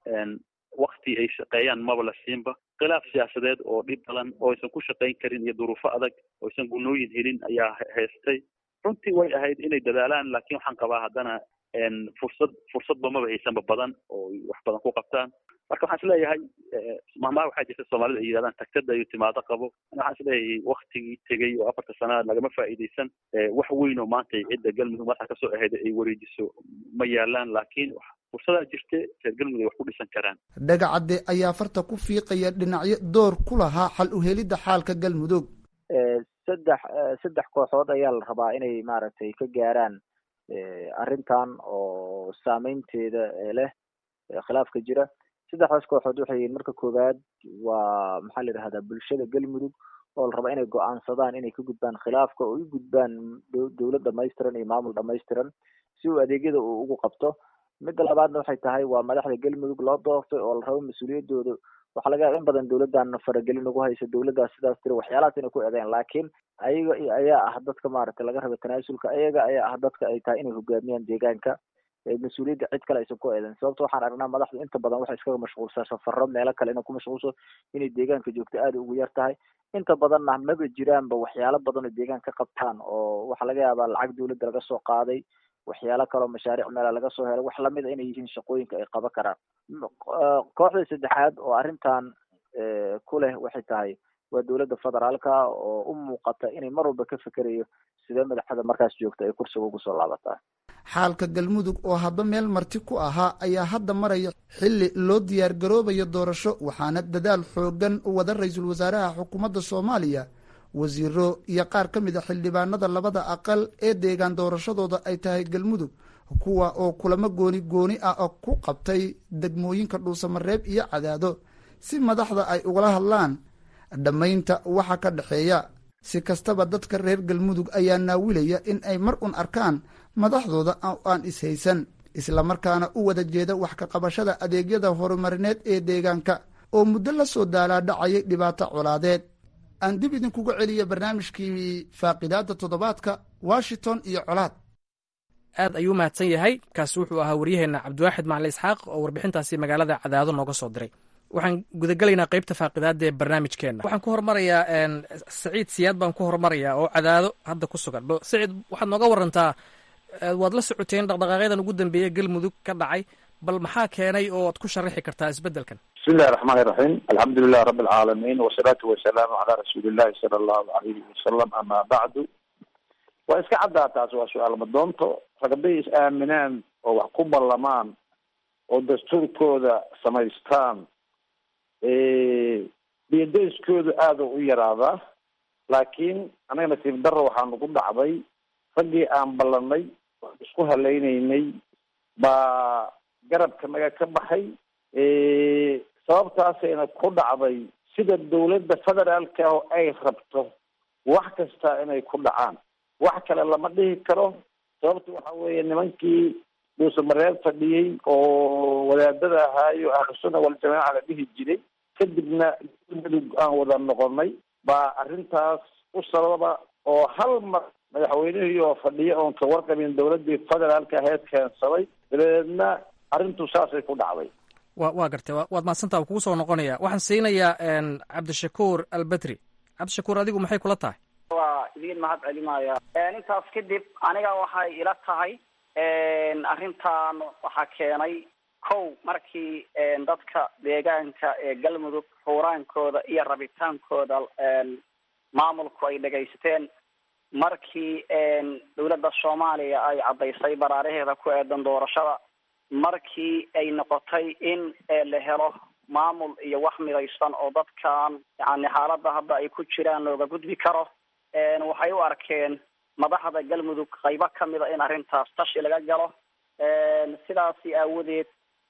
wakti ay shaqeeyaan maba la siinba khilaaf siyaasadeed oo dhib badan oo aysan ku shaqayn karin iyo duruufo adag oo aysan gunooyin helin ayaa haystay runtii way ahayd inay dadaalaan laakiin waxaan qabaa haddana fursad fursadba maba haysanba badan oo wax badan ku qabtaan marka waxaan isleeyahay mahmaha waxaa jirta soomaalida ay yidhahdaan tagtada iyo timaado qabo waxaan isleeyahay waktigii tegey oo afarta sanaa lagama faa'iidaysan wax weyn oo maanta cidda galmudug madaxa kasoo ahayd ay wareejiso ma yaalaan laakiin fursadaa jirte reer galmudug ay wax ku dhisan karaan dhagacadde ayaa farta ku fiiqaya dhinacyo door ku lahaa xal u helidda xaalka galmudug saddex saddex kooxood ayaa la rabaa inay maaragtay ka gaaraan arrintan oo saameynteeda leh khilaafka jira saddexdaas kooxood waxay yihiin marka koowaad waa maxaa la yidhahdaa bulshada galmudug oo la rabaa inay go-aansadaan inay ka gudbaan khilaafka oo u gudbaan dowlad dhamaystiran iyo maamul dhamaystiran si uu adeegyada uu ugu qabto midda labaadna waxay tahay waa madaxda galmudug loo doortay oo la rabo mas-uuliyadooda waxaa laga yaaba in badan dowladdan faragelin ugu haysa dowladdaas sidaas tiri waxyaalahaas inay ku eedeyn laakiin ayaga ayaa ah dadka maaragtay laga raba tanaasulka ayaga ayaa ah dadka ay tahay inay hogaamiyaan deegaanka mas-uuliyadda cid kale aysan ku eedeyn sababto waxaan aragnaa madaxdu inta badan waxay iskaga mashquulsaa safaro meelo kale inay ku mashquulso inay deegaanka joogto aada ugu yar tahay inta badanna maba jiraanba waxyaalo badan oo deegaan ka qabtaan oo waxaa laga yaabaa lacag dowladda laga soo qaaday waxyaalo kaleo mashaariic meela laga soo helay wax lamid a inay yihiin shaqooyinka ay qaban karaan kooxda saddexaad oo arrintan ku leh waxay tahay waa dowladda federaalka oo u muuqata inay mar walba ka fekerayo sidee madaxda markaas joogta ay kursiga ugu soo laabataa xaalka galmudug oo hadba meel marti ku ahaa ayaa hadda maraya xilli loo diyaar garoobayo doorasho waxaana dadaal xoogan u wada ra-iisul wasaaraha xukuumadda soomaaliya wasiiro iyo qaar ka mid a xildhibaanada labada aqal ee deegaan doorashadooda ay tahay galmudug kuwa oo kulamo gooni gooni ah oo ku qabtay degmooyinka dhuusamareeb iyo cadaado si madaxda ay ugala hadlaan dhammaynta waxa ka dhexeeya si kastaba dadka reer galmudug ayaa naawilaya in ay mar un arkaan madaxdooda aan ishaysan islamarkaana u wada jeeda wax ka qabashada adeegyada horumarineed ee deegaanka oo muddo la soo daalaadhacayay dhibaato colaadeed aan dib idinkuga celiya barnaamijkii faaqidaada toddobaadka washington iyo colaad aad ayuu mahadsan yahay kaasi wuxuu ahaa waryaheenna cabdiwaaxid macali isxaaq oo warbixintaasi magaalada cadaado nooga soo diray waxaan gudagelaynaa qeybta faaqidaada ee barnaamijkeenna waxaan ku hormarayaa saciid siyaad baan ku hormarayaa oo cadaado hadda ku sugan saciid waxaad nooga warantaa waad la socoteen dhaqdhaqaaqyadan ugu dambeeya galmudug ka dhacay bal maxaa keenay oo ad ku sharaxi kartaa isbeddelkan bismi illahi raxmaani raxiim alxamdu lilah rabi alcaalamiin wasalaatu wasalaamu calaa rasuuli illahi sala allahu alayhi wasalam amaa bacdu waa iska caddaa taas waa su-aal madoonto ragday is aaminaan oo wax ku ballamaan oo dastuurkooda samaystaan biyadayskoodu aada u yaraadaa laakiin anaga nasiib darro waxaa nagu dhacday raggii aan ballanay isku halaynaynay baa garabka naga ka baxay sababtaasayna ku dhacday sida dawladda federaalka oo ay rabto wax kasta inay ku dhacaan wax kale lama dhihi karo sababta waxa weeye nimankii dhuusamareer fadhiyey oo wadaadada ahaayo ahlusuna waljamaaca la dhihi jiray kadibna galmudug aan wada noqonay baa arrintaas u sababa oo hal mar madaxweynihii oo fadhiya oon ka warqabin dawladdii federaalka aheyd keensaday dabadeedna arrintu saasay ku dhacday wa waa gartay waad mahadsantaa kugu soo noqonaya waxaan siinayaa cabdishakuur albedri cabdishakuur adigu maxay kula tahay waa idiin mahad celinaya intaas kadib aniga waxay ila tahay arrintan waxaa keenay kow markii dadka deegaanka ee galmudug xuuraankooda iyo rabitaankooda maamulku ay dhagaysteen markii dawladda soomaaliya ay caddaysay baraaraheeda ku eedan doorashada markii ay noqotay in la helo maamul iyo wax midaysan oo dadkan yani xaaladda hadda ay ku jiraan looga gudbi karo waxay u arkeen madaxda galmudug qaybo kamida in arrintaas tashi laga galo sidaasi aawadeed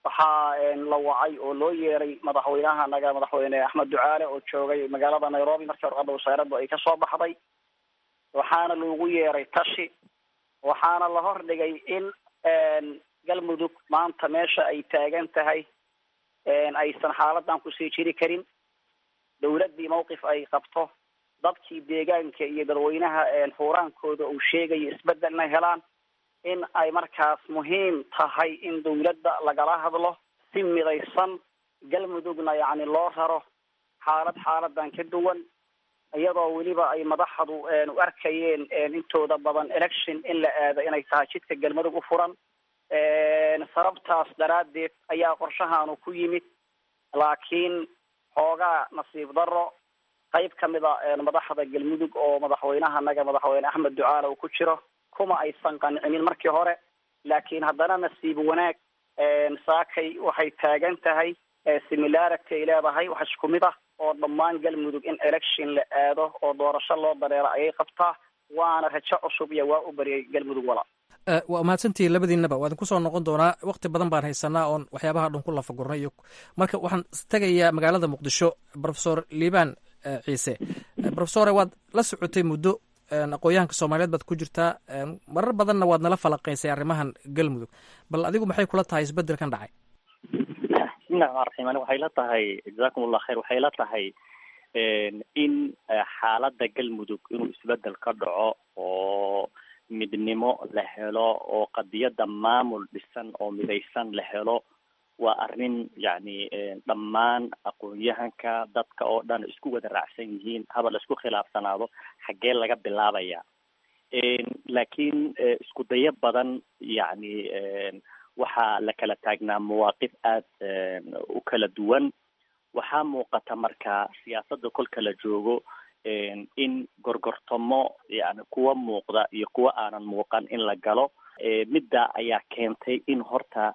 waxaa la wacay oo loo yeeray madaxweynaha naga madaxweyne axmed ducaale oo joogay magaalada nairobi markii warqadda wasaaraddu ay kasoo baxday waxaana loogu yeeray tashi waxaana la hordhigay in galmudug maanta meesha ay taagan tahay aysan xaaladan kusii jiri karin dawladdii mawqif ay qabto dadkii deegaanka iyo dadweynaha xuuraankooda uu sheegayo isbedelna helaan in ay markaas muhiim tahay in dawladda lagala hadlo si midaysan galmudugna yacni loo raro xaalad xaaladan ka duwan iyadoo weliba ay madaxdu u arkayeen intooda badan election in la aado inay tahay jidka galmudug u furan sababtaas daraaddeed ayaa qorshahaanu ku yimid laakiin xoogaa nasiib darro qayb ka mid a madaxda galmudug oo madaxweynaha naga madaxweyne axmed ducaale uu ku jiro kuma aysan qancinin markii hore laakiin haddana nasiib wanaag saakay waxay taagan tahay similarity ay leedahay wax isku mid ah oo dhammaan galmudug in election la aado oo doorasho loo dareero ayay qabtaa waana rajo cusub iyo waa u bariyay galmudug wala waa mahadsantihiin labadiinaba waa idin kusoo noqon doonaa wakti badan baan haysanaa oon waxyaabaha dhan ku lafagurnay iyo marka waxaan tegayaa magaalada muqdisho profesor liibaan ciise profesore waad la socotay muddo aqoon-yahanka soomaaliyeed baad ku jirtaa marar badanna waad nala falaqaysay arrimahan galmudug bal adigu maxay kula tahay isbedelkan dhacay bismillahi raxmaan raxiim ani waxay la tahay jazakum allah khayr waxay la tahay in xaaladda galmudug inuu isbedel ka dhaco oo midnimo la helo oo qadiyadda maamul dhisan oo midaysan la helo waa arrin yacni dhammaan aqoon-yahanka dadka oo dhan isku wada raacsan yihiin haba la isku khilaafsanaado xaggee laga bilaabaya laakiin isku dayo badan yacni waxaa la kala taagnaa mawaaqif aada u kala duwan waxaa muuqata marka siyaasadda kolka la joogo in gorgortamo yani kuwa muuqda iyo kuwa aanan muuqan in la galo midda ayaa keentay in horta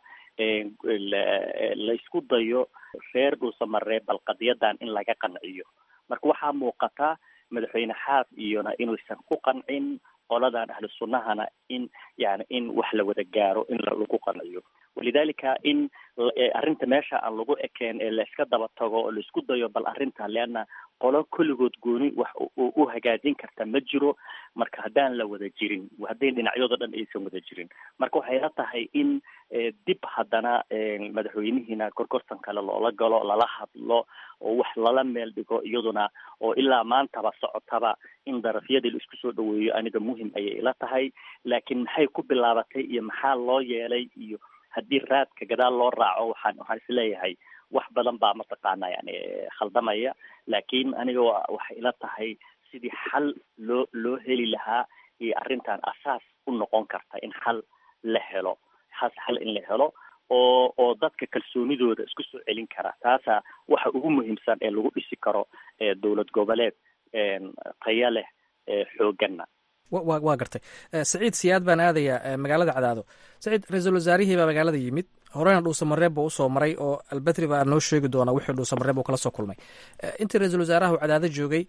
laysku dayo reer dhuusamaree bal qadiyadan in laga qanciyo marka waxaa muuqata madaxweyne xaaf iyona inuusan ku qancin qoladan ahlu sunnahana in yani in wax la wada gaaro in lagu qanciyo walidalika in arrinta meesha aan lagu ekeen ee la iska daba tago oo laisku dayo bal arrinta leanna qolo kulligood gooni wax u hagaajin karta ma jiro marka haddaan la wada jirin hadday dhinacyadoo dhan aysan wada jirin marka waxay la tahay in dib haddana madaxweynihiina gorgortan kale loola galo lala hadlo oo wax lala meel dhigo iyaduna oo ilaa maantaba socotaba in darafyadii la isku soo dhaweeyo aniga muhim ayay ila tahay laakiin maxay ku bilaabatay iyo maxaa loo yeelay iyo haddii raadka gadaal loo raaco waxaan waxaan isleeyahay wax badan baa mataqaana yani khaldamaya laakiin aniga waxay ila tahay sidii xal loo loo heli lahaa iyo arrintan asaas u noqon karta in xal la helo has xal in la helo oo oo dadka kalsoonidooda isku soo celin kara taasa waxa ugu muhiimsan ee lagu dhisi karo dowlad goboleed taya leh xooganna wa waa gartay saciid siyaad baan aadayaa magaalada cadaado saciid ra-iisul wasaarihii baa magaalada yimid horena dhuusamareeb buu usoo maray oo albedri baa noo sheegi doonaa wixii dhuusamareeb uu kala soo kulmay intii ra-iisul wasaaraha uu cadaado joogay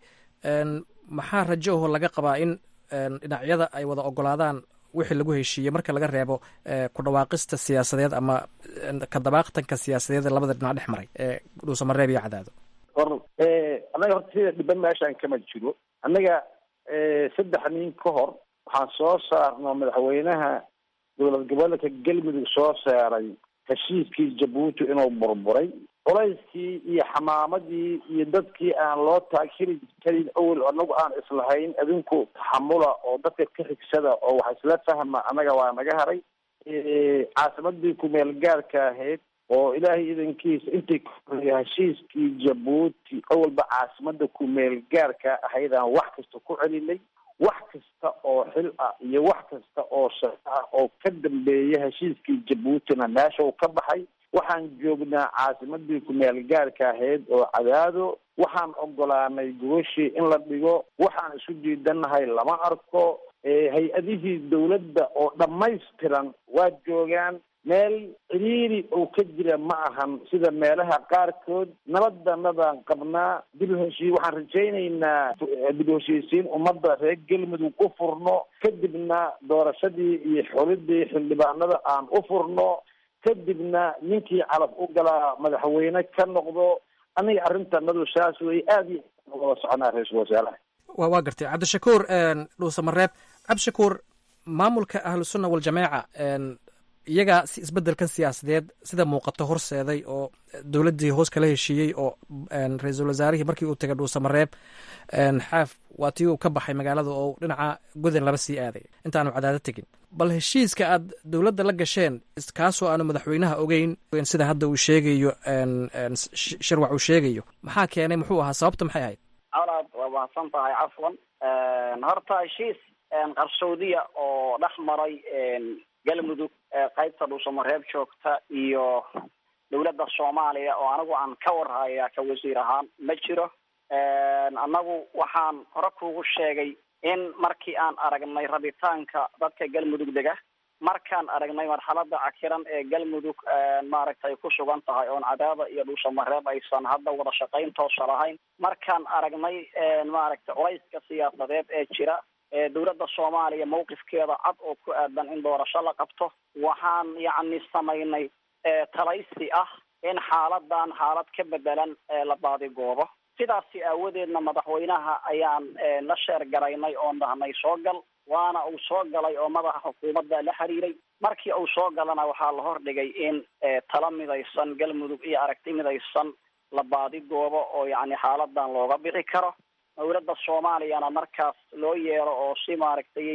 maxaa rajo aho laga qabaa in dhinacyada ay wada ogolaadaan wixii lagu heshiiyey marka laga reebo ku dhawaaqista siyaasadeed ama kadabaaqtanka siyaasadeed ee labada dhinac dhex maray ee dhuusamareeb iyo cadaado or annaga horta sida dhiban meeshaan kama jiro annaga saddex nin ka hor waxaan soo saarno madaxweynaha dowlad goboleedka galmudug soo saaray heshiiskii jabuuti inuu burburay culayskii iyo xamaamadii iyo dadkii aan loo taakiri karin awel anagu aan islahayn adinku taxamula oo dadka ka xigsada oo wax isla fahma annaga waa naga haray caasimadii kumeel gaarka ahayd oo ilaahay idankiisa intay kahoreeya heshiiskii jabuuti awalba caasimada kumeel gaarka ahayd aan wax kasta ku celinay wax kasta oo xil ah iyo wax kasta oo shaqo ah oo ka dambeeya heshiiskii jabuutina meesha uu ka baxay waxaan joognaa caasimadii kumeel gaarka ahayd oo cadaado waxaan ogolaanay gogashii in la dhigo waxaan isu diidanahay lama arko hay-adihii dawladda oo dhammaystiran waa joogaan meel ciriiri oo ka jira ma ahan sida meelaha qaarkood nabaddanadaan qabnaa dib u heshii waxaan rajaynaynaa dib u heshiisiin ummadda reer galmudug u furno kadibna doorashadii iyo xolidii xildhibaanada aan u furno kadibna ninkii calaf u galaa madaxweyne ka noqdo aniga arrintanadu saas wey aada iyo aad wada soconaa ra-iisul wasaaraha wa waa gartay cabdishakuur dhuuse mareeb cabdishakuur maamulka ahlusunna waljamaaca iyagaa si isbeddelkan siyaasadeed sida muuqato horseeday oo dowladdii hoos kala heshiiyey oo ra-iisul wasaarihii markii uu tegay dhuuse mareeb xaaf waa tii uu ka baxay magaalada oo dhinaca godan laba sii aaday intaanu cadaado tegin bal heshiiska aad dowladda la gasheen kaasoo aanu madaxweynaha ogeyn sida hadda uu sheegayo shirwac uu sheegayo maxaa keenay muxuu ahaa sababta maxay ahayd colaad waa mahadsan tahay cafwan horta heshiis qarsoodiya oo dhex maray galmudug qaybta dhuusamareeb joogta iyo dowladda soomaaliya oo anigu aan ka warhaya ka wasiir ahaan ma jiro annagu waxaan hore kuugu sheegay in markii aan aragnay rabitaanka dadka galmudug dega markaan aragnay marxalada cakiran ee galmudug maaragtay ku sugan tahay oon cadaada iyo dhuusamareeb aysan hadda wada shaqayn toosa lahayn markaan aragnay maaragtay culayska siyaasadeed ee jira dowladda soomaaliya mawqifkeeda cad oo ku aadan in doorasho la qabto waxaan yacni samaynay talaysi ah in xaaladan xaalad ka bedelan la baadigoobo sidaasi aawadeedna madaxweynaha ayaan la sheer garaynay oon dhahnay soo gal waana uu soo galay oo madaxa xukuumadda la xiriiray markii uu soo galana waxaa la hordhigay in tala midaysan galmudug iyo aragti midaysan la baadigoobo oo yacni xaaladan looga bixi karo dowladda soomaaliyana markaas loo yeero oo si maaragtay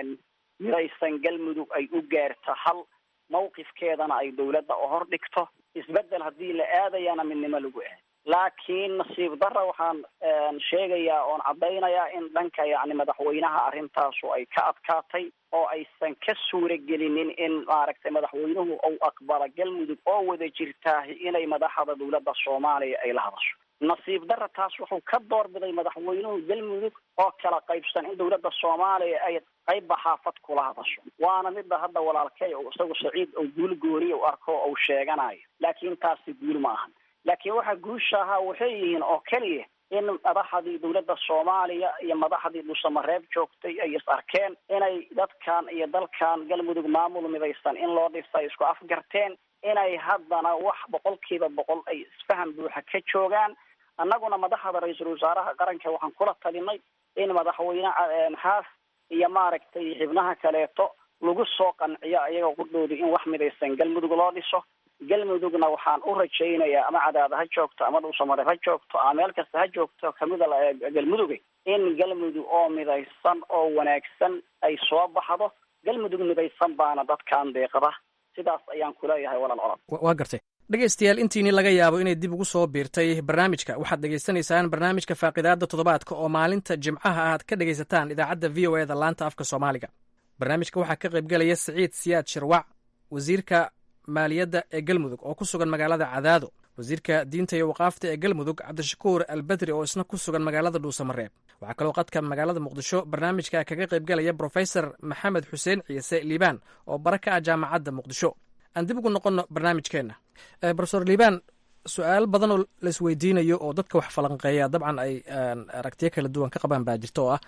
midaysan galmudug ay u gaarto hal mawqifkeedana ay dowladda u hordhigto isbedel haddii la aadayana midnimo lagu aad laakiin nasiib darra waxaan sheegayaa oon caddaynayaa in dhanka yacni madaxweynaha arrintaasu ay ka adkaatay oo aysan ka suura gelinin in maaragtay madaxweynuhu uu aqbalo galmudug oo wada jirtaahi inay madaxda dowladda soomaaliya ay la hadasho nasiib darra taas wuxuu ka doorbiday madaxweynuhu galmudug oo kala qaybsan in dowladda soomaaliya ay qaybba xaafad kula hadasho waana midda hadda walaalkay isagu saciid oo guul gooniya u arko ou sheeganayo laakiin taasi guul ma ahan laakiin waxa guusha ahaa waxay yihiin oo keliya in madaxdii dowladda soomaaliya iyo madaxdii dhuusamareeb joogtay ay is arkeen inay dadkan iyo dalkan galmudug maamul midaysan in loo dhisa ay isku afgarteen inay haddana wax boqolkiiba boqol ay isfaham buuxa ka joogaan annaguna madaxda ra-iisul wasaaraha qaranka waxaan kula talinay in madaxweyne xaaf iyo maaragtay xibnaha kaleeto lagu soo qanciyo ayaga qudhoodi in wax midaysan galmudug loo dhiso galmudugna waxaan u rajaynayaa ama cadaada ha joogto ama dhuusamareeb ha joogto ama meel kasta ha joogto kamida galmuduga in galmudug oo midaysan oo wanaagsan ay soo baxdo galmudug midaysan baana dadkan deeqda sidaas ayaan kuleeyahay walaal colod waa gartay dhegaystayaal intiini laga yaabo inay dib ugu soo biirtay barnaamijka waxaad dhegaysanaysaan barnaamijka faaqidaada toddobaadka oo maalinta jimcaha aad ka dhegaysataan idaacadda v o eda laanta afka soomaaliga barnaamijka waxaa ka qaybgelaya siciid siyaad shirwac wasiirka maaliyadda ee galmudug oo ku sugan magaalada cadaado wasiirka diinta iyo waqaafta ee galmudug cabdishakuur albedri oo isna ku sugan magaalada dhuusamareeb waxaa kaloo qadka magaalada muqdisho barnaamijka kaga qaybgelaya brofesor maxamed xuseen ciise liibaan oo bara ka ah jaamacadda muqdisho aan dib ugu noqonno barnaamijkeenna brofesor liibaan su-aal badan oo laisweydiinayo oo dadka wax falanqeeya dabcan ay aragtiyo kala duwan ka qabaan baa jirta oo ah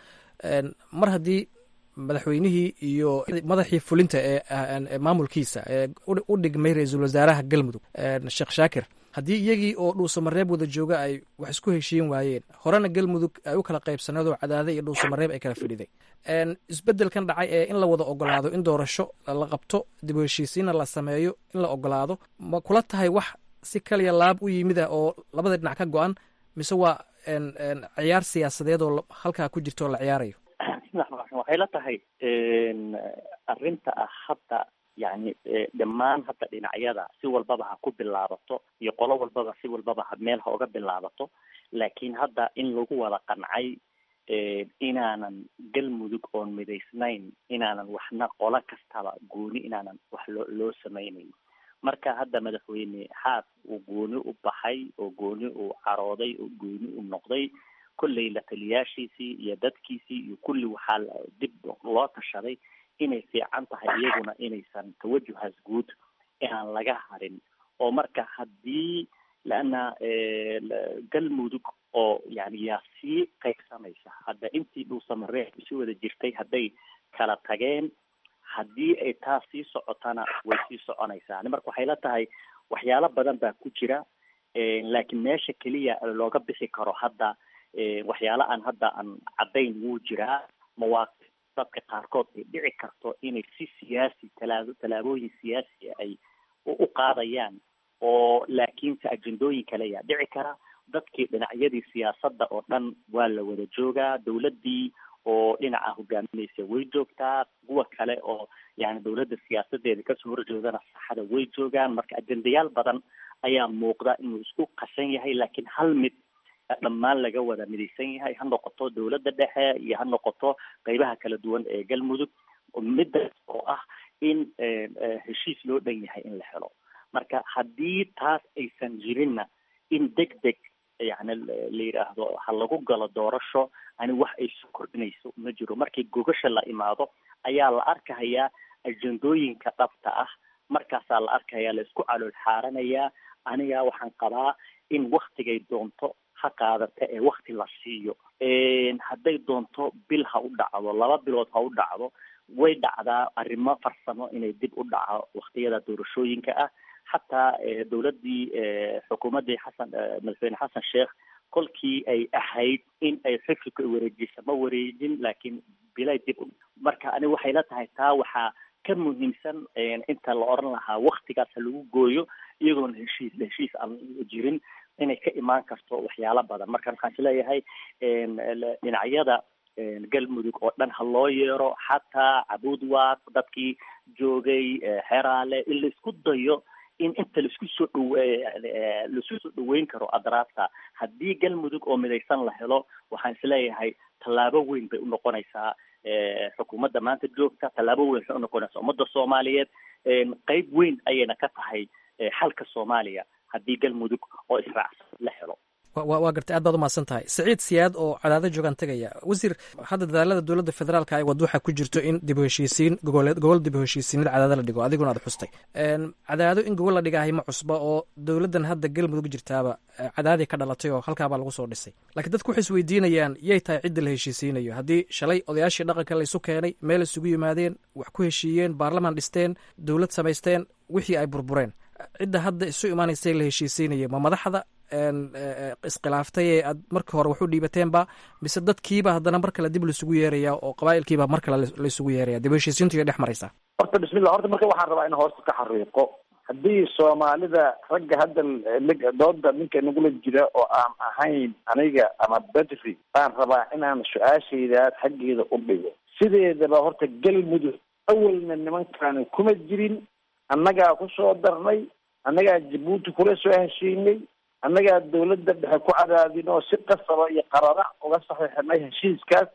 mar haddii madaxweynihii iyo madaxii fulinta ee maamulkiisa ee u dhigmay ra-iisul wasaaraha galmudug sheekh shaakir haddii iyagii oo dhuusamareeb wada jooga ay wax isku heshiin waayeen horena galmudug ay u kala qaybsanaedoo cadaade iyo dhuusamareeb ay kala fadhiday isbedelkan dhacay ee in la wada ogolaado in doorasho la qabto dib u heshiisiinna la sameeyo in la ogolaado ma kula tahay wax si kaliya laab u yimid ah oo labada dhinac ka go-an mise waa ciyaar siyaasadeed oo halkaa ku jirta oo la ciyaarayo waxay la tahay arrinta ah hadda yani dhammaan hadda dhinacyada si walbaba ha ku bilaabato iyo qolo walbaba si walbaba ha meel ha uga bilaabato laakiin hadda in lagu wada qancay inaanan galmudug oon midaysnayn inaanan waxna qolo kastaba gooni inaanan wax loo loo samaynayn marka hadda madaxweyne xaas uu gooni u baxay oo gooni uu carooday oo gooni u noqday kolley la taliyaashiisii iyo dadkiisii iyo kulli waxaa dib loo tashaday inay fiican tahay iyaguna inaysan tawajuhaas guud inaan laga harin oo marka haddii laana galmudug oo yani yaa sii qaybsamaysa hadda intii dhuusamareeb isu wada jirtay hadday kala tageen haddii ay taas sii socotana way sii soconaysaa marka waxay la tahay waxyaalo badan baa ku jira laakiin meesha keliya looga bixi karo hadda waxyaalo aan hadda aan caddayn wuu jiraa mawaaqif dadka qaarkood ay dhici karto inay si siyaasi talaabo tallaabooyin siyaasi ay u qaadayaan oo laakiinse ajendooyin kale ayaa dhici kara dadkii dhinacyadii siyaasadda oo dhan waa la wada joogaa dawladdii oo dhinaca hogaaminaysa way joogtaa kuwa kale oo yani dawladda siyaasadeeda kasoo horjeedana saxada way joogaan marka ajendayaal badan ayaa muuqda inuu isku qasan yahay laakiin hal mid dhammaan laga wada midaysan yahay ha noqoto dawladda dhexe iyo ha noqoto qeybaha kala duwan ee galmudug middaas oo ah in heshiis loo dhan yahay in la helo marka haddii taas aysan jirinna in deg deg yani la yidhaahdo ha lagu galo doorasho ani wax ay soo kordhinayso ma jiro markii gogasha la imaado ayaa la arkahayaa ajendooyinka dhabta ah markaasaa la arkayaa la isku calool xaaranayaa aniga waxaan qabaa in waktigay doonto ha qaadata ee wakti la siiyo hadday doonto bil ha u dhacdo laba bilood ha u dhacdo way dhacdaa arrimo farsamo inay dib u dhaco waktiyada doorashooyinka ah xataa dawladdii xukuumaddii xasan madaxweyne xasan sheekh kolkii ay ahayd in ay xifilka wareejisa ma wareejin laakiin bilay dib u marka ani waxay la tahay taa waxaa ka muhiimsan inta la oran lahaa waktigaas ha lagu gooyo iyagoona heshiis heshiis aan jirin inay ka imaan karto waxyaalo badan marka waxaan isleeyahay dhinacyada galmudug oo dhan ha loo yeero xataa cabuudwaaq dadkii joogay xeraale in la isku dayo in inta laisku soo dhow laisku soo dhaweyn karo adraabta haddii galmudug oo midaysan la helo waxaan isleeyahay tallaabo weyn bay unoqonaysaa xukuumadda maanta joogta tallaabo weyn waxay unoqonaysaa ummadda soomaaliyeed qeyb weyn ayayna ka tahay xalka soomaaliya haddii galmudug oo israacsan la helo waa gartay aad baad umahadsan tahay saciid siyaad oo cadaado joogaan tegaya wasiir hadda dadaalada dowladda federaalka ay wad waxaa ku jirto in dib u heshiisiin gogoleed gobol dib u heshiisiinada cadaado la dhigo adiguna aad xustay cadaado in gobol la dhigahay ma cusba oo dowladdan hadda galmudug jirtaaba cadaadii ka dhalatay oo halkaabaa lagu soo dhisay laakiin dadku waxay isweydiinayaan yay tahay cidda la heshiisiinayo haddii shalay odayaashii dhaqanka laysu keenay meel isugu yimaadeen wax ku heshiiyeen baarlamaan dhisteen dowlad samaysteen wixii ay burbureen cidda hadda isu imaanaysa la heshiisiinaya ma madaxda iskhilaaftay ee aad markii hore wax u dhiibateenba mise dadkiiba haddana mar kale dib laisugu yeeraya oo qabaa'ilkiiba mar kale laisugu yeeraya dib heshiisiintu iyo dhex maraysaa horta bismillah horta marka waxaan rabaa in hoosta ka xariiqo haddii soomaalida ragga hadda dooda ninka nagula jira oo aan ahayn aniga ama bedri baan rabaa inaan su-aashaydaas xaggeeda u dhigo sideedaba horta galmudug awalna nimankaani kuma jirin annagaa ku soo darnay annagaa jabuuti kula soo heshiinay annagaa dawladda dhexe ku cadaadin oo si qasaba iyo qarara uga saxiixinay heshiiskaas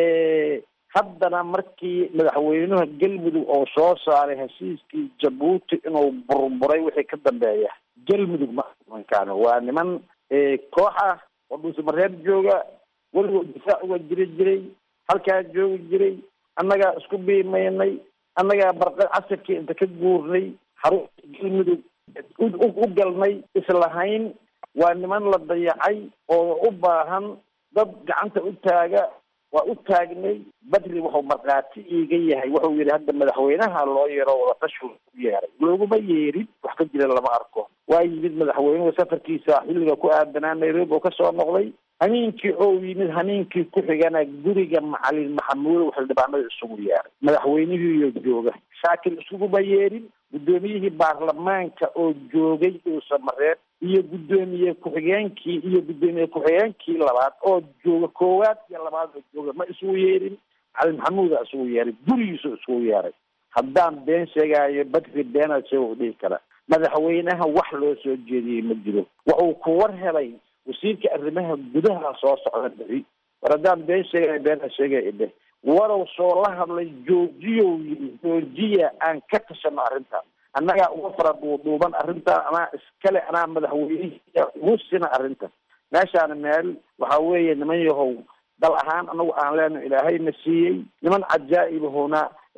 haddana markii madaxweynuha galmudug oo soo saaray heshiiskii jabuuti inuu burburay wixii ka dambeeya galmudug ma nimankaani waa niman koox ah oo dhuusamareeb jooga weligood difaac uga jiri jiray halkaa joogi jiray annagaa isku biimaynay annagaa barqa casirkii inta ka guurnay xarunta galmudug u galnay islahayn waa niman la dayacay oo u baahan dad gacanta u taaga waa u taagnay badri wuxuu markhaati iiga yahay wuxuu yidhi hadda madaxweynaha loo yeero wadatashi u yeeray looguma yeerin wax ka jira lama arko waa yimid madaxweynuhu safarkiisa xilliga ku aadanaa nairobi oo kasoo noqday hamiinkii oo yimid hamiinkii ku xigana guriga macalin maxamuudow xildhibaanada isugu yeeray madaxweynihiiyo jooga shaakil iskuguma yeerin guddoomiyihii baarlamaanka oo joogay dhuusamareeb iyo guddoomiye ku-xigeenkii iyo guddoomiye ku-xigeenkii labaad oo jooga koowaad iyo labaad oo jooga ma isugu yeerin macalin maxamuuda isugu yeeray gurigiisu isugu yeeray haddaan been sheegaayo badri beenaad sheega u dhihi kara madaxweynaha wax loo soo jeediyey ma jiro wuxuu ku war helay wasiirka arrimaha gudaha soo socda bixi war haddaan been sheegaya beenaa sheegaya idheh warow soo la hadlay joojiyow yii joojiya aan ka tashano arrintaas annagaa uga fara duuduuban arrintaa anaa iskale anaa madaxweynihiia ugu sina arrinta meeshaana meel waxa weeye niman yahow dal ahaan anagu aan leeno ilaahayna siiyey niman cajaa'ibahuna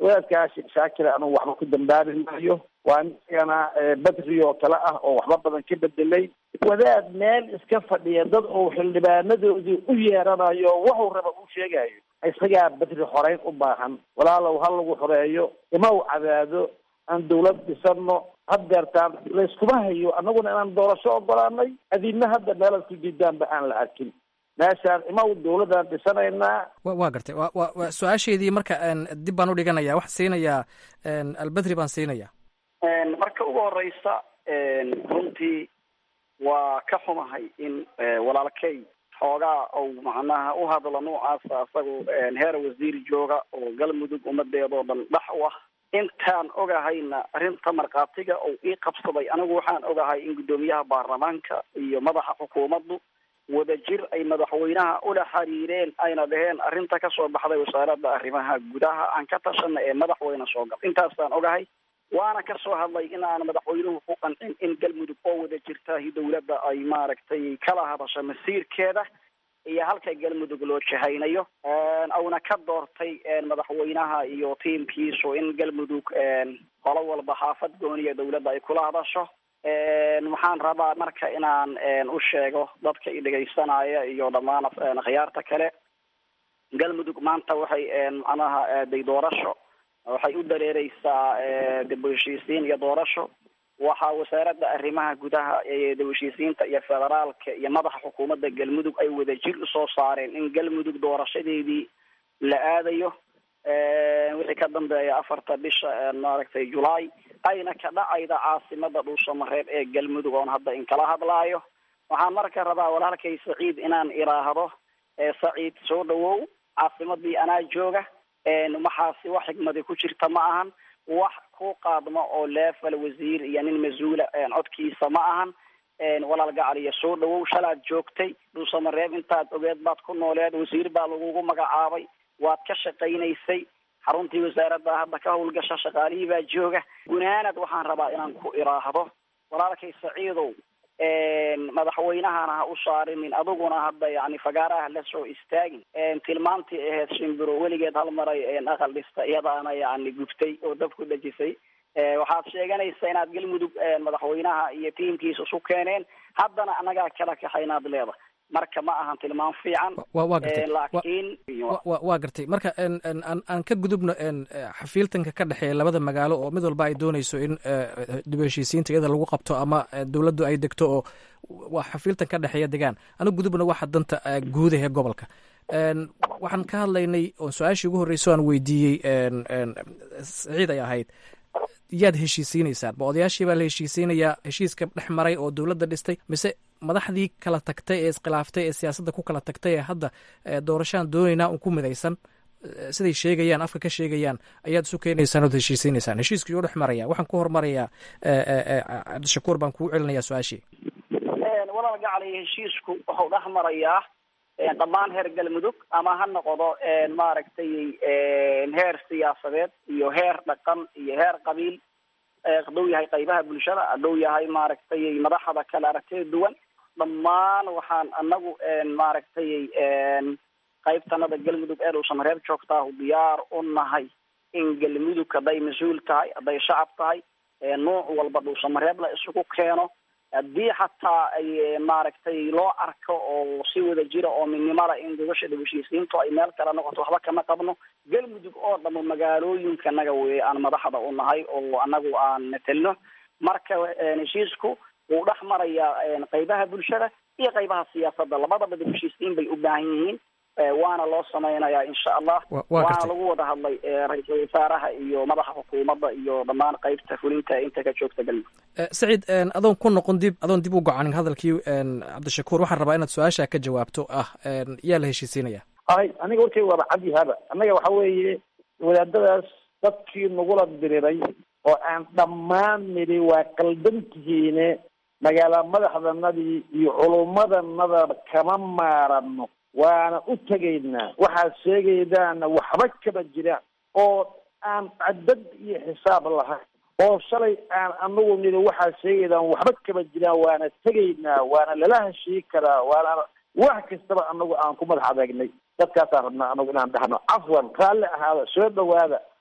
wadaadkaas shaakira anugu waxba ku dambaabi maayo waa nigana badri oo kale ah oo waxba badan ka bedelay wadaad meel iska fadhiya dad uu xildhibaanadoodii u yeeranayo wuxuu raba u sheegayo isagaa badri xoreyn u baahan walaalow ha lagu xoreeyo ima u cadaado aan dawlad dhisano haddeertaan layskuma hayo annaguna inaan doorasho ogolaanay adina hadda meelaad ku diidaanba aan la arkin meeshaan ima u dawladaan dhisanaynaa waa gartay wa wa wa su-aasheydii marka dib baan u dhiganaya waxaan siinayaa albedri baan siinaya marka ugu horeysa runtii waa ka xumahay in walaalkay xoogaa ou macnaha u hadlo noocaasa isagu heer wasiir jooga oo galmudug ummadeedoo dhan dhex u ah intaan ogahayna arrinta markhaatiga ou ii qabsaday anigu waxaan ogahay in guddoomiyaha baarlamaanka iyo madaxa xukuumaddu wadajir ay madaxweynaha ula xiriireen ayna dhaheen arrinta kasoo baxday wasaaradda arrimaha gudaha aan ka tashana ee madaxweyne soo gal intaasaan ogahay waana kasoo hadlay in aan madaxweynuhu ku qancin in galmudug oo wada jirtaahi dawladda ay maaragtay kala hadasho masiirkeeda iyo halka galmudug loo jahaynayo auna ka doortay madaxweynaha iyo tiimkiisu in galmudug qolo walba xaafad gooniya dawladda ay kula hadasho waxaan rabaa marka inaan u sheego dadka i dhegaysanaya iyo dhammaan khiyaarta kale galmudug maanta waxay macnaha aaday doorasho waxay u dareereysaa dib u heshiisiin iyo doorasho waxaa wasaaradda arrimaha gudaha ee dib u heshiisiinta iyo federaalka iyo madaxa xukuumadda galmudug ay wadajir usoo saareen in galmudug doorashadeedii la aadayo wixii ka dambeeya afarta bisha maaragtay julaay ayna ka dhacayda caasimada dhuusamareeb ee galmudug oon hadda in kala hadlaayo waxaan marka rabaa walaalkay saciid inaan iraahdo saciid soo dhawow caasimadii anaa jooga waxaasi wax xigmadi ku jirta ma ahan wax ku qaadmo oo leefal wasiir iyo nin mas-uula codkiisa ma ahan walaal gacaliya soo dhawow shalaad joogtay dhuusamareeb intaad ogeed baad ku nooleed wasiir baa lagugu magacaabay waad ka shaqaynaysay xaruntii wasaaradda hadda ka howlgasha shaqaalihii baa jooga gunaanad waxaan rabaa inaan ku iraahdo walaalkay saciidow madaxweynahana ha u saarinin adiguna hadda yani fagaaraha la soo istaagin tilmaantii ahayd shimbiro weligeed hal maray aqal dhista iyadaana yani gubtay oo dab ku dhejisay waxaad sheeganaysa inaad galmudug madaxweynaha iyo tiimkiisa isu keeneen haddana anagaa kala kaxaynaad leeda marka ma ahan tilmaam fiican wa gartay laakiin waa gartay marka aan ka gudubno xafiiltanka ka dhexeeya labada magaalo oo mid walba ay dooneyso in dib u heshiisiinta iyada lagu qabto ama dowladdu ay degto oo waa xafiiltan ka dhexeeya degaan ana gudubna waxa danta guudahe gobolka waxaan ka hadlaynay oo su-aashii ugu horreyso aan weydiiyey saciid ay ahayd yaad heshiisiinaysaan ma odayaashii baa la heshiisiinayaa heshiiska dhex maray oo dowladda dhistay mise madaxdii kala tagtay ee iskhilaaftay ee siyaasadda ku kala tagtay ee hadda doorashaan doonaynaa un ku midaysan siday sheegayaan afka ka sheegayaan ayaad isu keenaysaan ood heshiisiinaysaan heshiiskii oo dhex maraya waxaan ku hormarayaa cabdishakuur baan kuu celinayaa su-aashii walaal gacaliya heshiisku wuxuu dhex marayaa dhammaan heer galmudug ama ha noqdo maaragtay heer siyaasadeed iyo heer dhaqan iyo heer qabiil haduu yahay qaybaha bulshada haduu yahay maaragtay madaxda kale aragtida duwan dhammaan waxaan anagu maaragtay qaybtanada galmudug ee dhuusamareeb joogtaa diyaar u nahay in galmudug hadday mas-uul tahay hadday shacab tahay nuuc walba dhuusamareeb la isugu keeno haddii xataa ay maaragtay loo arko oo si wada jira oo midnimada in gobasha dhib heshiisiintu ay meel kale noqoto waxba kama qabno galmudug oo dhamo magaalooyinka naga weeye aan madaxda u nahay oo anagu aan metelno marka heshiisku wuu dhex marayaa qaybaha bulshada iyo qaybaha siyaasadda labadaba dhib heshiisiin bay u baahan yihiin waana loo samaynayaa insha allah waana lagu wada hadlay ra-iisul wasaaraha iyo madaxa xukuumadda iyo dhammaan qaybta fulinta inta ka joogta galmudug saciid adoon ku noqon dib adoon dib u gocanin hadalkii cabdishakuur waxaan rabaa inaad su-aasha ka jawaabto ah yaa la heshiisiinaya ay aniga warkay waaba cadyahaba annaga waxa weeye wadaadadaas dadkii nagula diriray oo aan dhammaan nidhi waa qaldantihiine magaala madaxdanadii iyo culummadanada kama maarano waana u tegaynaa waxaad sheegaydaana waxba kama jiraan oo aan cadad iyo xisaab lahayn oo shalay aan anagu nidhi waxaad sheegaydaan waxba kama jiraan waana tegaynaa waana lala heshii karaa waana wax kastaba anagu aan ku madax adeegnay dadkaasaan rabnaa anagu inaan dhahno cafwan raalli ahaada soo dhawaada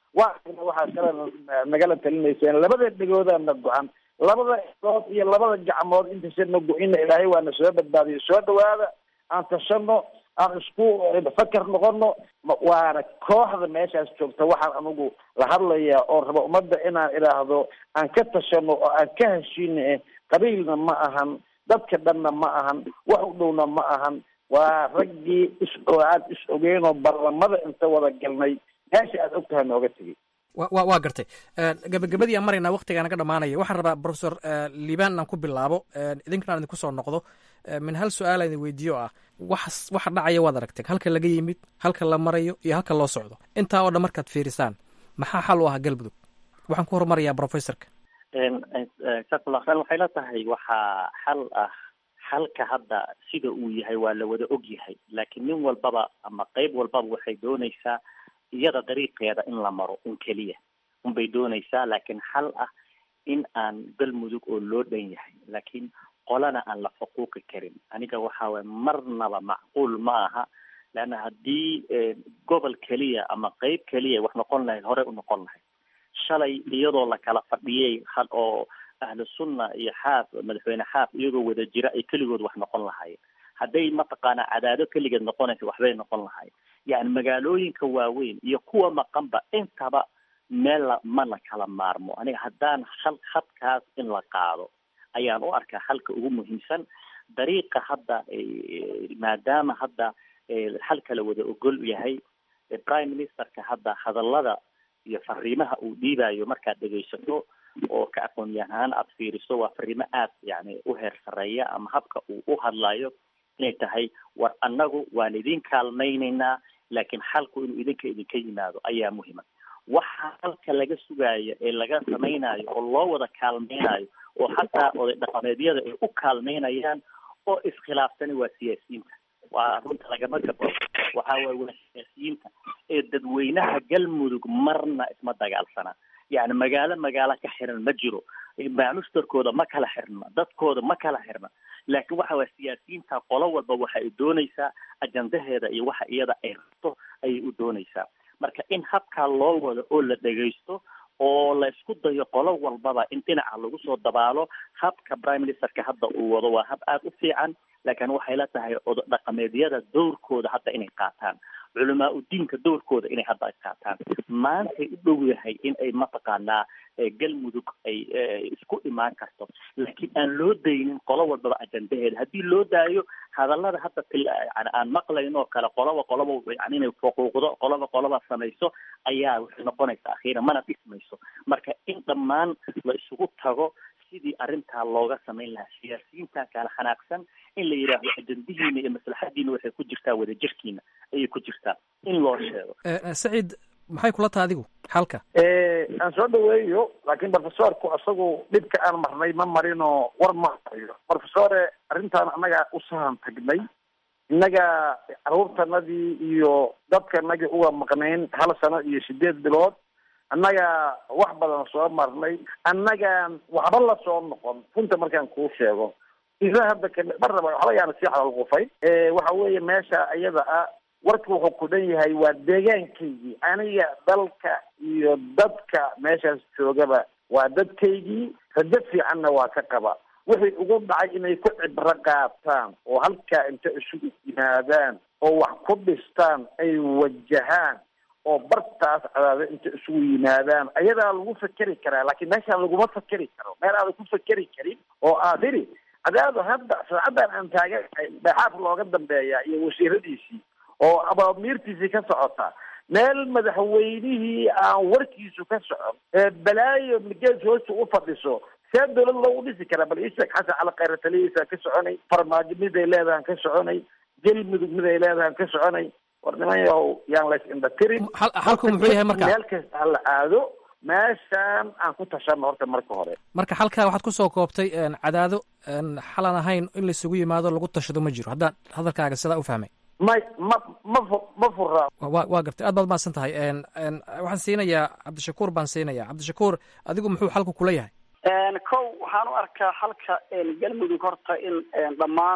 waa waxaa kale nagala talinayseen labada dhegoodaana go-an labada dood iyo labada gacmood intaysana go-ina ilaahay waana soo badbaadiyo soo dhawaada aan tashano aan isku fakar noqono waana kooxda meeshaas joogta waxaan anigu la hadlayaa oo raba ummadda inaan idhaahdo aan ka tashano oo aan ka heshiina qabiilna ma ahan dadka dhanna ma ahan wax u dhowna ma ahan waa raggii is aad is ogeenoo barlamada inta wada galnay meesha aad og tahay nooga tegay wa waa gartay gabagabadii aan maraynaa waktigaa naga dhamaanaya waxaan rabaa professor liban aan ku bilaabo idinkana aan idinku soo noqdo min hal su-aal aan idin weydiiyo ah wax waxa dhacaya waad aragteen halka laga yimid halka la marayo iyo halka loo socdo intaa oo dhan markaad fiirisaan maxaa xal u ah galmudug waxaan ku horumarayaa professorka jazakallah waxay la tahay waxaa xal ah xalka hadda sida uu yahay waa la wada og yahay laakiin nin walbaba ama qeyb walbaba waxay doonaysaa iyada dariiqeeda in la maro un keliya unbay doonaysaa laakiin xal ah in aan galmudug oo loo dhan yahay laakiin qolana aan la xuquuqi karin aniga waxa waye marnaba macquul ma aha leanna haddii gobol keliya ama qeyb keliya wax noqon lahayd horey u noqon lahayd shalay iyadoo la kala fadhiyay had oo ahlu sunna iyo xaaf madaxweyne xaaf iyagoo wada jira ay keligood wax noqon lahaayeen hadday mataqaana cadaado keligeed noqonaysa waxbay noqon lahaayeen yani magaalooyinka waaweyn iyo kuwa maqanba intaba meel la ma la kala maarmo aniga haddaan hal hadkaas in la qaado ayaan u arkaa halka ugu muhiimsan dariiqa hadda maadaama hadda halka la wada ogol yahay prime ministerka hadda hadallada iyo fariimaha uu dhiibayo markaad dhegaysato oo ka aqoon yahaan aad fiiriso waa fariimo aad yani u heer sareeya ama habka uu u hadlayo inay tahay war annagu waan idin kaalmaynaynaa laakiin xalku inuu idinka idinka yimaado ayaa muhima waxa halka laga sugaayo ee laga samaynayo oo loo wada kaalmaynayo oo xataa oday dhaqameedyada ay u kaalmaynayaan oo iskhilaafsani waa siyaasiyiinta waa runta lagama gabo waxa waye waa siyaasiyiinta ee dadweynaha galmudug marna isma dagaalsana yani magaalo magaalo ka xiran ma jiro maamushtarkooda ma kala xirna dadkooda ma kala xirna laakiin waxa waye siyaasiyiinta qolo walba waxa ay doonaysaa ajandaheeda iyo waxa iyada ay rabto ayay u doonaysaa marka in habkaa loo wado oo la dhegaysto oo la isku dayo qolo walbaba in dhinaca lagu soo dabaalo habka prime ministerka hadda uu wado waa hab aada u fiican laakiin waxay la tahay odo dhaqameedyada dowrkooda hadda inay qaataan culamaa udiinka dowrkooda inay hadda ay qaataan maantay u dhow yahay in ay mataqaanaa galmudug ay isku imaan karto laakiin aan loo daynin qolo walbaba ajandaheeda haddii loo daayo hadallada hadda yani aan maqlayn oo kale qoloba qoloba yani inay xuquuqdo qoloba qoloba samayso ayaa waxay noqonaysa akhiira mana dhismayso marka in dhammaan la isugu tago sidii arrintaa looga samayn lahaa siyaasiyiinta kala xanaaqsan in la yidhaahdo ajandihiina iyo maslaxadiina waxay ku jirtaa wadajirkiina ayay ku jirtaa in loo sheego saciid maxay kula taha adigu xalka aan soo dhaweeyo laakiin professorku isagu dhibka aan marnay ma marinoo war ma hayo professore arrintaan annaga u sahan tagnay innaga carruurtanadii iyo dadkanagii uga maqnayn hal sano iyo sideed bilood annaga wax badan soo marnay annagaan waxba la soo noqon runta markaan kuu sheego ila hadda marnaba waxba yaana sii xalalqufay waxa weeye meesha iyada ah warka wuxuu ku dhan yahay waa deegaankaygii aniga dalka iyo dadka meeshaas joogaba waa dadkaygii rajo fiicanna waa ka qaba wixii ugu dhacay inay ku cibro qaataan oo halkaa inta isugu yimaadaan oo wax ku dhistaan ay wajahaan oo bartaas cadaado inta isugu yimaadaan ayadaa lagu fakeri karaa laakiin meeshaan laguma fakeri karo meel aadan ku fakeri karin oo aad iri cadaado hadda saacaddan aan taaganahay dhexaaf looga dambeeya iyo wasiiradiisii oo abaamiirtiisii ka socota meel madaxweynihii aan warkiisu ka socon ee balaayo migees hoosta u fadhiso see dawlad loogu dhisi karaa bal isheeg xasan cali khayra talihiisa ka soconay farmaajo miday leedahan ka soconay galmudug miday leedahan ka soconay war niman yahow yaan lays indhatirin xalku muxuu yahay marka meel kasta ha la aado meeshaan aan ku tashano horta marka hore marka halkaa waxaad kusoo koobtay cadaado xalan ahayn in laisugu yimaado lagu tashado ma jiro haddaan hadalkaaga sidaa u fahmay may ma ma fu ma fura wa waa gartay aad baad mahadsan tahay waxaan siinayaa cabdishakuur baan siinayaa cabdishakuur adigu muxuu xalku kula yahay kow waxaan u arkaa halka galmudug horta in dhammaan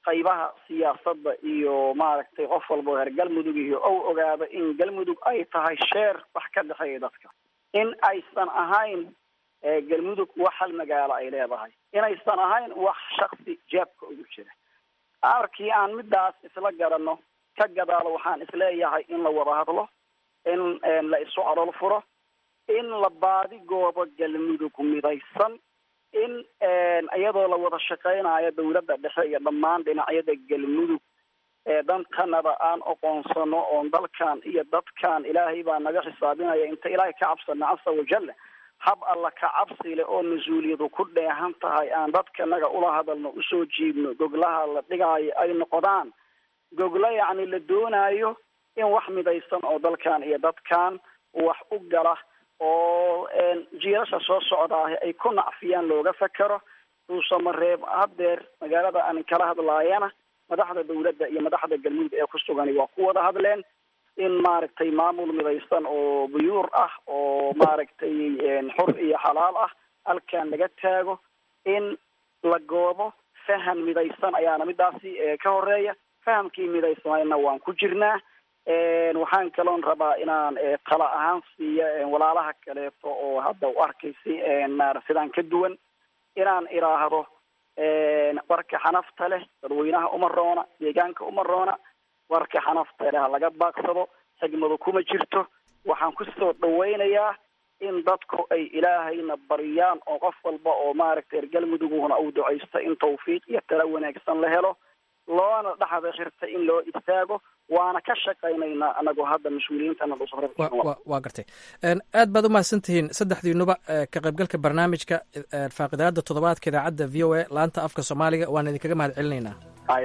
qaybaha siyaasadda iyo maaragtay qof walba reer galmudug iyo ou ogaado in galmudug ay tahay sheer wax ka dhexeeya dadka in aysan ahayn galmudug wax hal magaalo ay leedahay inaysan ahayn wax shaksi jeebka ugu jira markii aan midaas isla garanno ka gadaalo waxaan isleeyahay in la wada hadlo in la isu calool furo in la baadi goobo galmudug midaysan in iyadoo la wada shaqeynayo dawladda dhexe iyo dhammaan dhinacyada galmudug dantanada aan oqoonsano oon dalkan iyo dadkan ilaahay baa naga xisaabinaya inta ilaahay ka cabsana casa wajalla hab alla ka cabsi leh oo mas-uuliyadu ku dheehan tahay aan dadkanaga ula hadalno usoo jiibno goglaha la dhigaayo ay noqdaan goglo yacni la doonayo in wax midaysan oo dalkan iyo dadkan wax u gala oo jiilasha soo socdaahi ay ku nacfiyaan looga fakero duusamareeb haddeer magaalada aan kala hadlaayana madaxda dawladda iyo madaxda galmudug ee ku sugani waa ku wada hadleen in maaragtay maamul midaysan oo buyuur ah oo maaragtay xur iyo xalaal ah halkan laga taago in la goobo faham midaysan ayaana midaasi ka horeeya fahamkii midaysanayna waan ku jirnaa waxaan kaloon rabaa inaan tala ahaan siiyo walaalaha kaleeto oo hadda u arkaysi sidaan ka duwan inaan iraahdo warka xanafta leh dadweynaha uma roona deegaanka uma roona warka xanafta leh ha laga baaqsado xigmadu kuma jirto waxaan kusoo dhawaynayaa in dadku ay ilaahayna baryaan oo qof walba oo maaragtay reer galmuduguna uu ducaysto in tawfiiq iyo tala wanaagsan la helo loona dhexda xirta in loo istaago waana ka shaqaynaynaa anagoo hadda mas-uuliyiintana waa gartay aad baad umahadsan tihiin saddexdiinuba ka qaybgalka barnaamijka faaqidaada toddobaadka idaacadda v o a laanta afka soomaaliga waan idinkaga mahad celinaynaa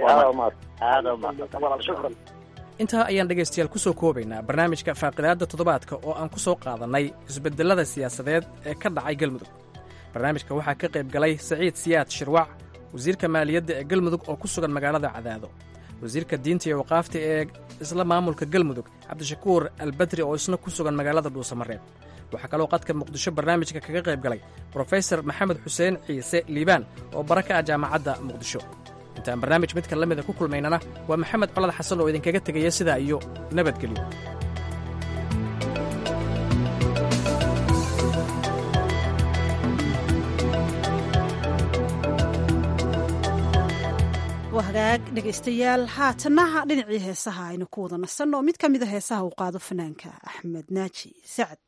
intaa ayaan dhegaystayaal kusoo koobaynaa barnaamijka faaqidaada toddobaadka oo aan ku soo qaadannay isbedelada siyaasadeed ee ka dhacay galmudug barnaamijka waxaa ka qayb galay saciid siyaad shirwac wasiirka maaliyadda ee galmudug oo ku sugan magaalada cadaado wasiirka diinta iyo waqaafta ee isla maamulka galmudug cabdishakuur albadri oo isna ku sugan magaalada dhuusamareeb waxaa kaloo qadka muqdisho barnaamijka kaga qayb galay brofesor maxamed xuseen ciise liibaan oo bara ka ah jaamacadda muqdisho intaan barnaamij midka la mida ku kulmaynana waa maxamed colad xasan oo idinkaga tegaya sidaa iyo nabadgelyo hagaag dhegaystayaal haatanaha dhinacii heesaha aynu ku wada nasanno mid ka mida heesaha uu qaado fanaanka axmed naaji sacad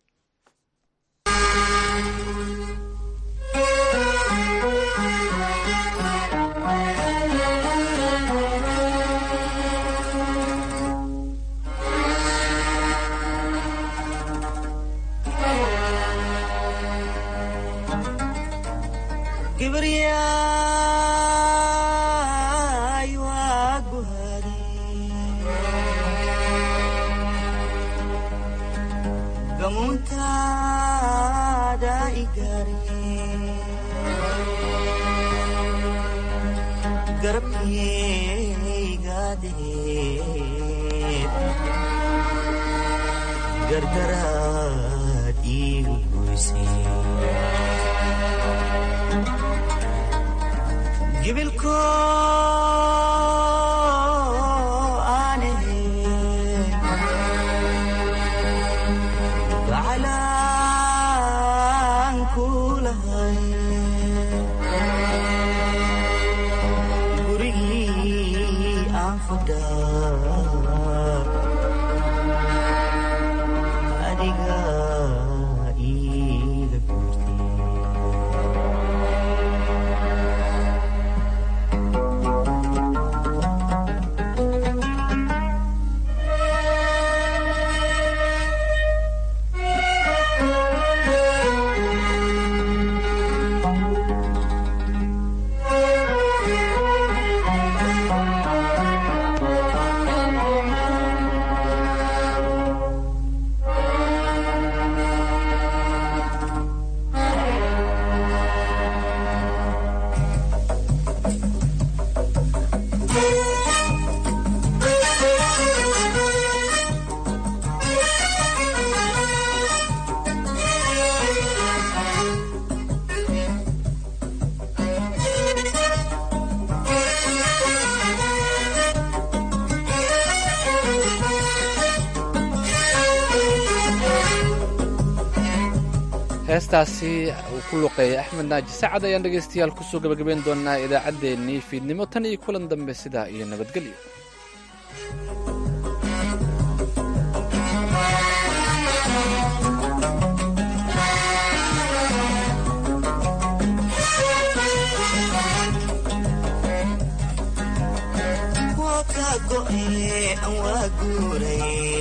gardaraad iigu goysay gibilko aan ahayn gacalaan ku lahay gurigii aan fadhaa adiga iiga guurtay heestaasi uu ku luqeeyay axmed naaji sacad ayaan dhegaystayaal kusoo gabagabayn doonaa idaacaddeenii fiidnimo tan iyo kulan dambe sidaa iyo nabadgelyo waa kaa go'e aan waa guuray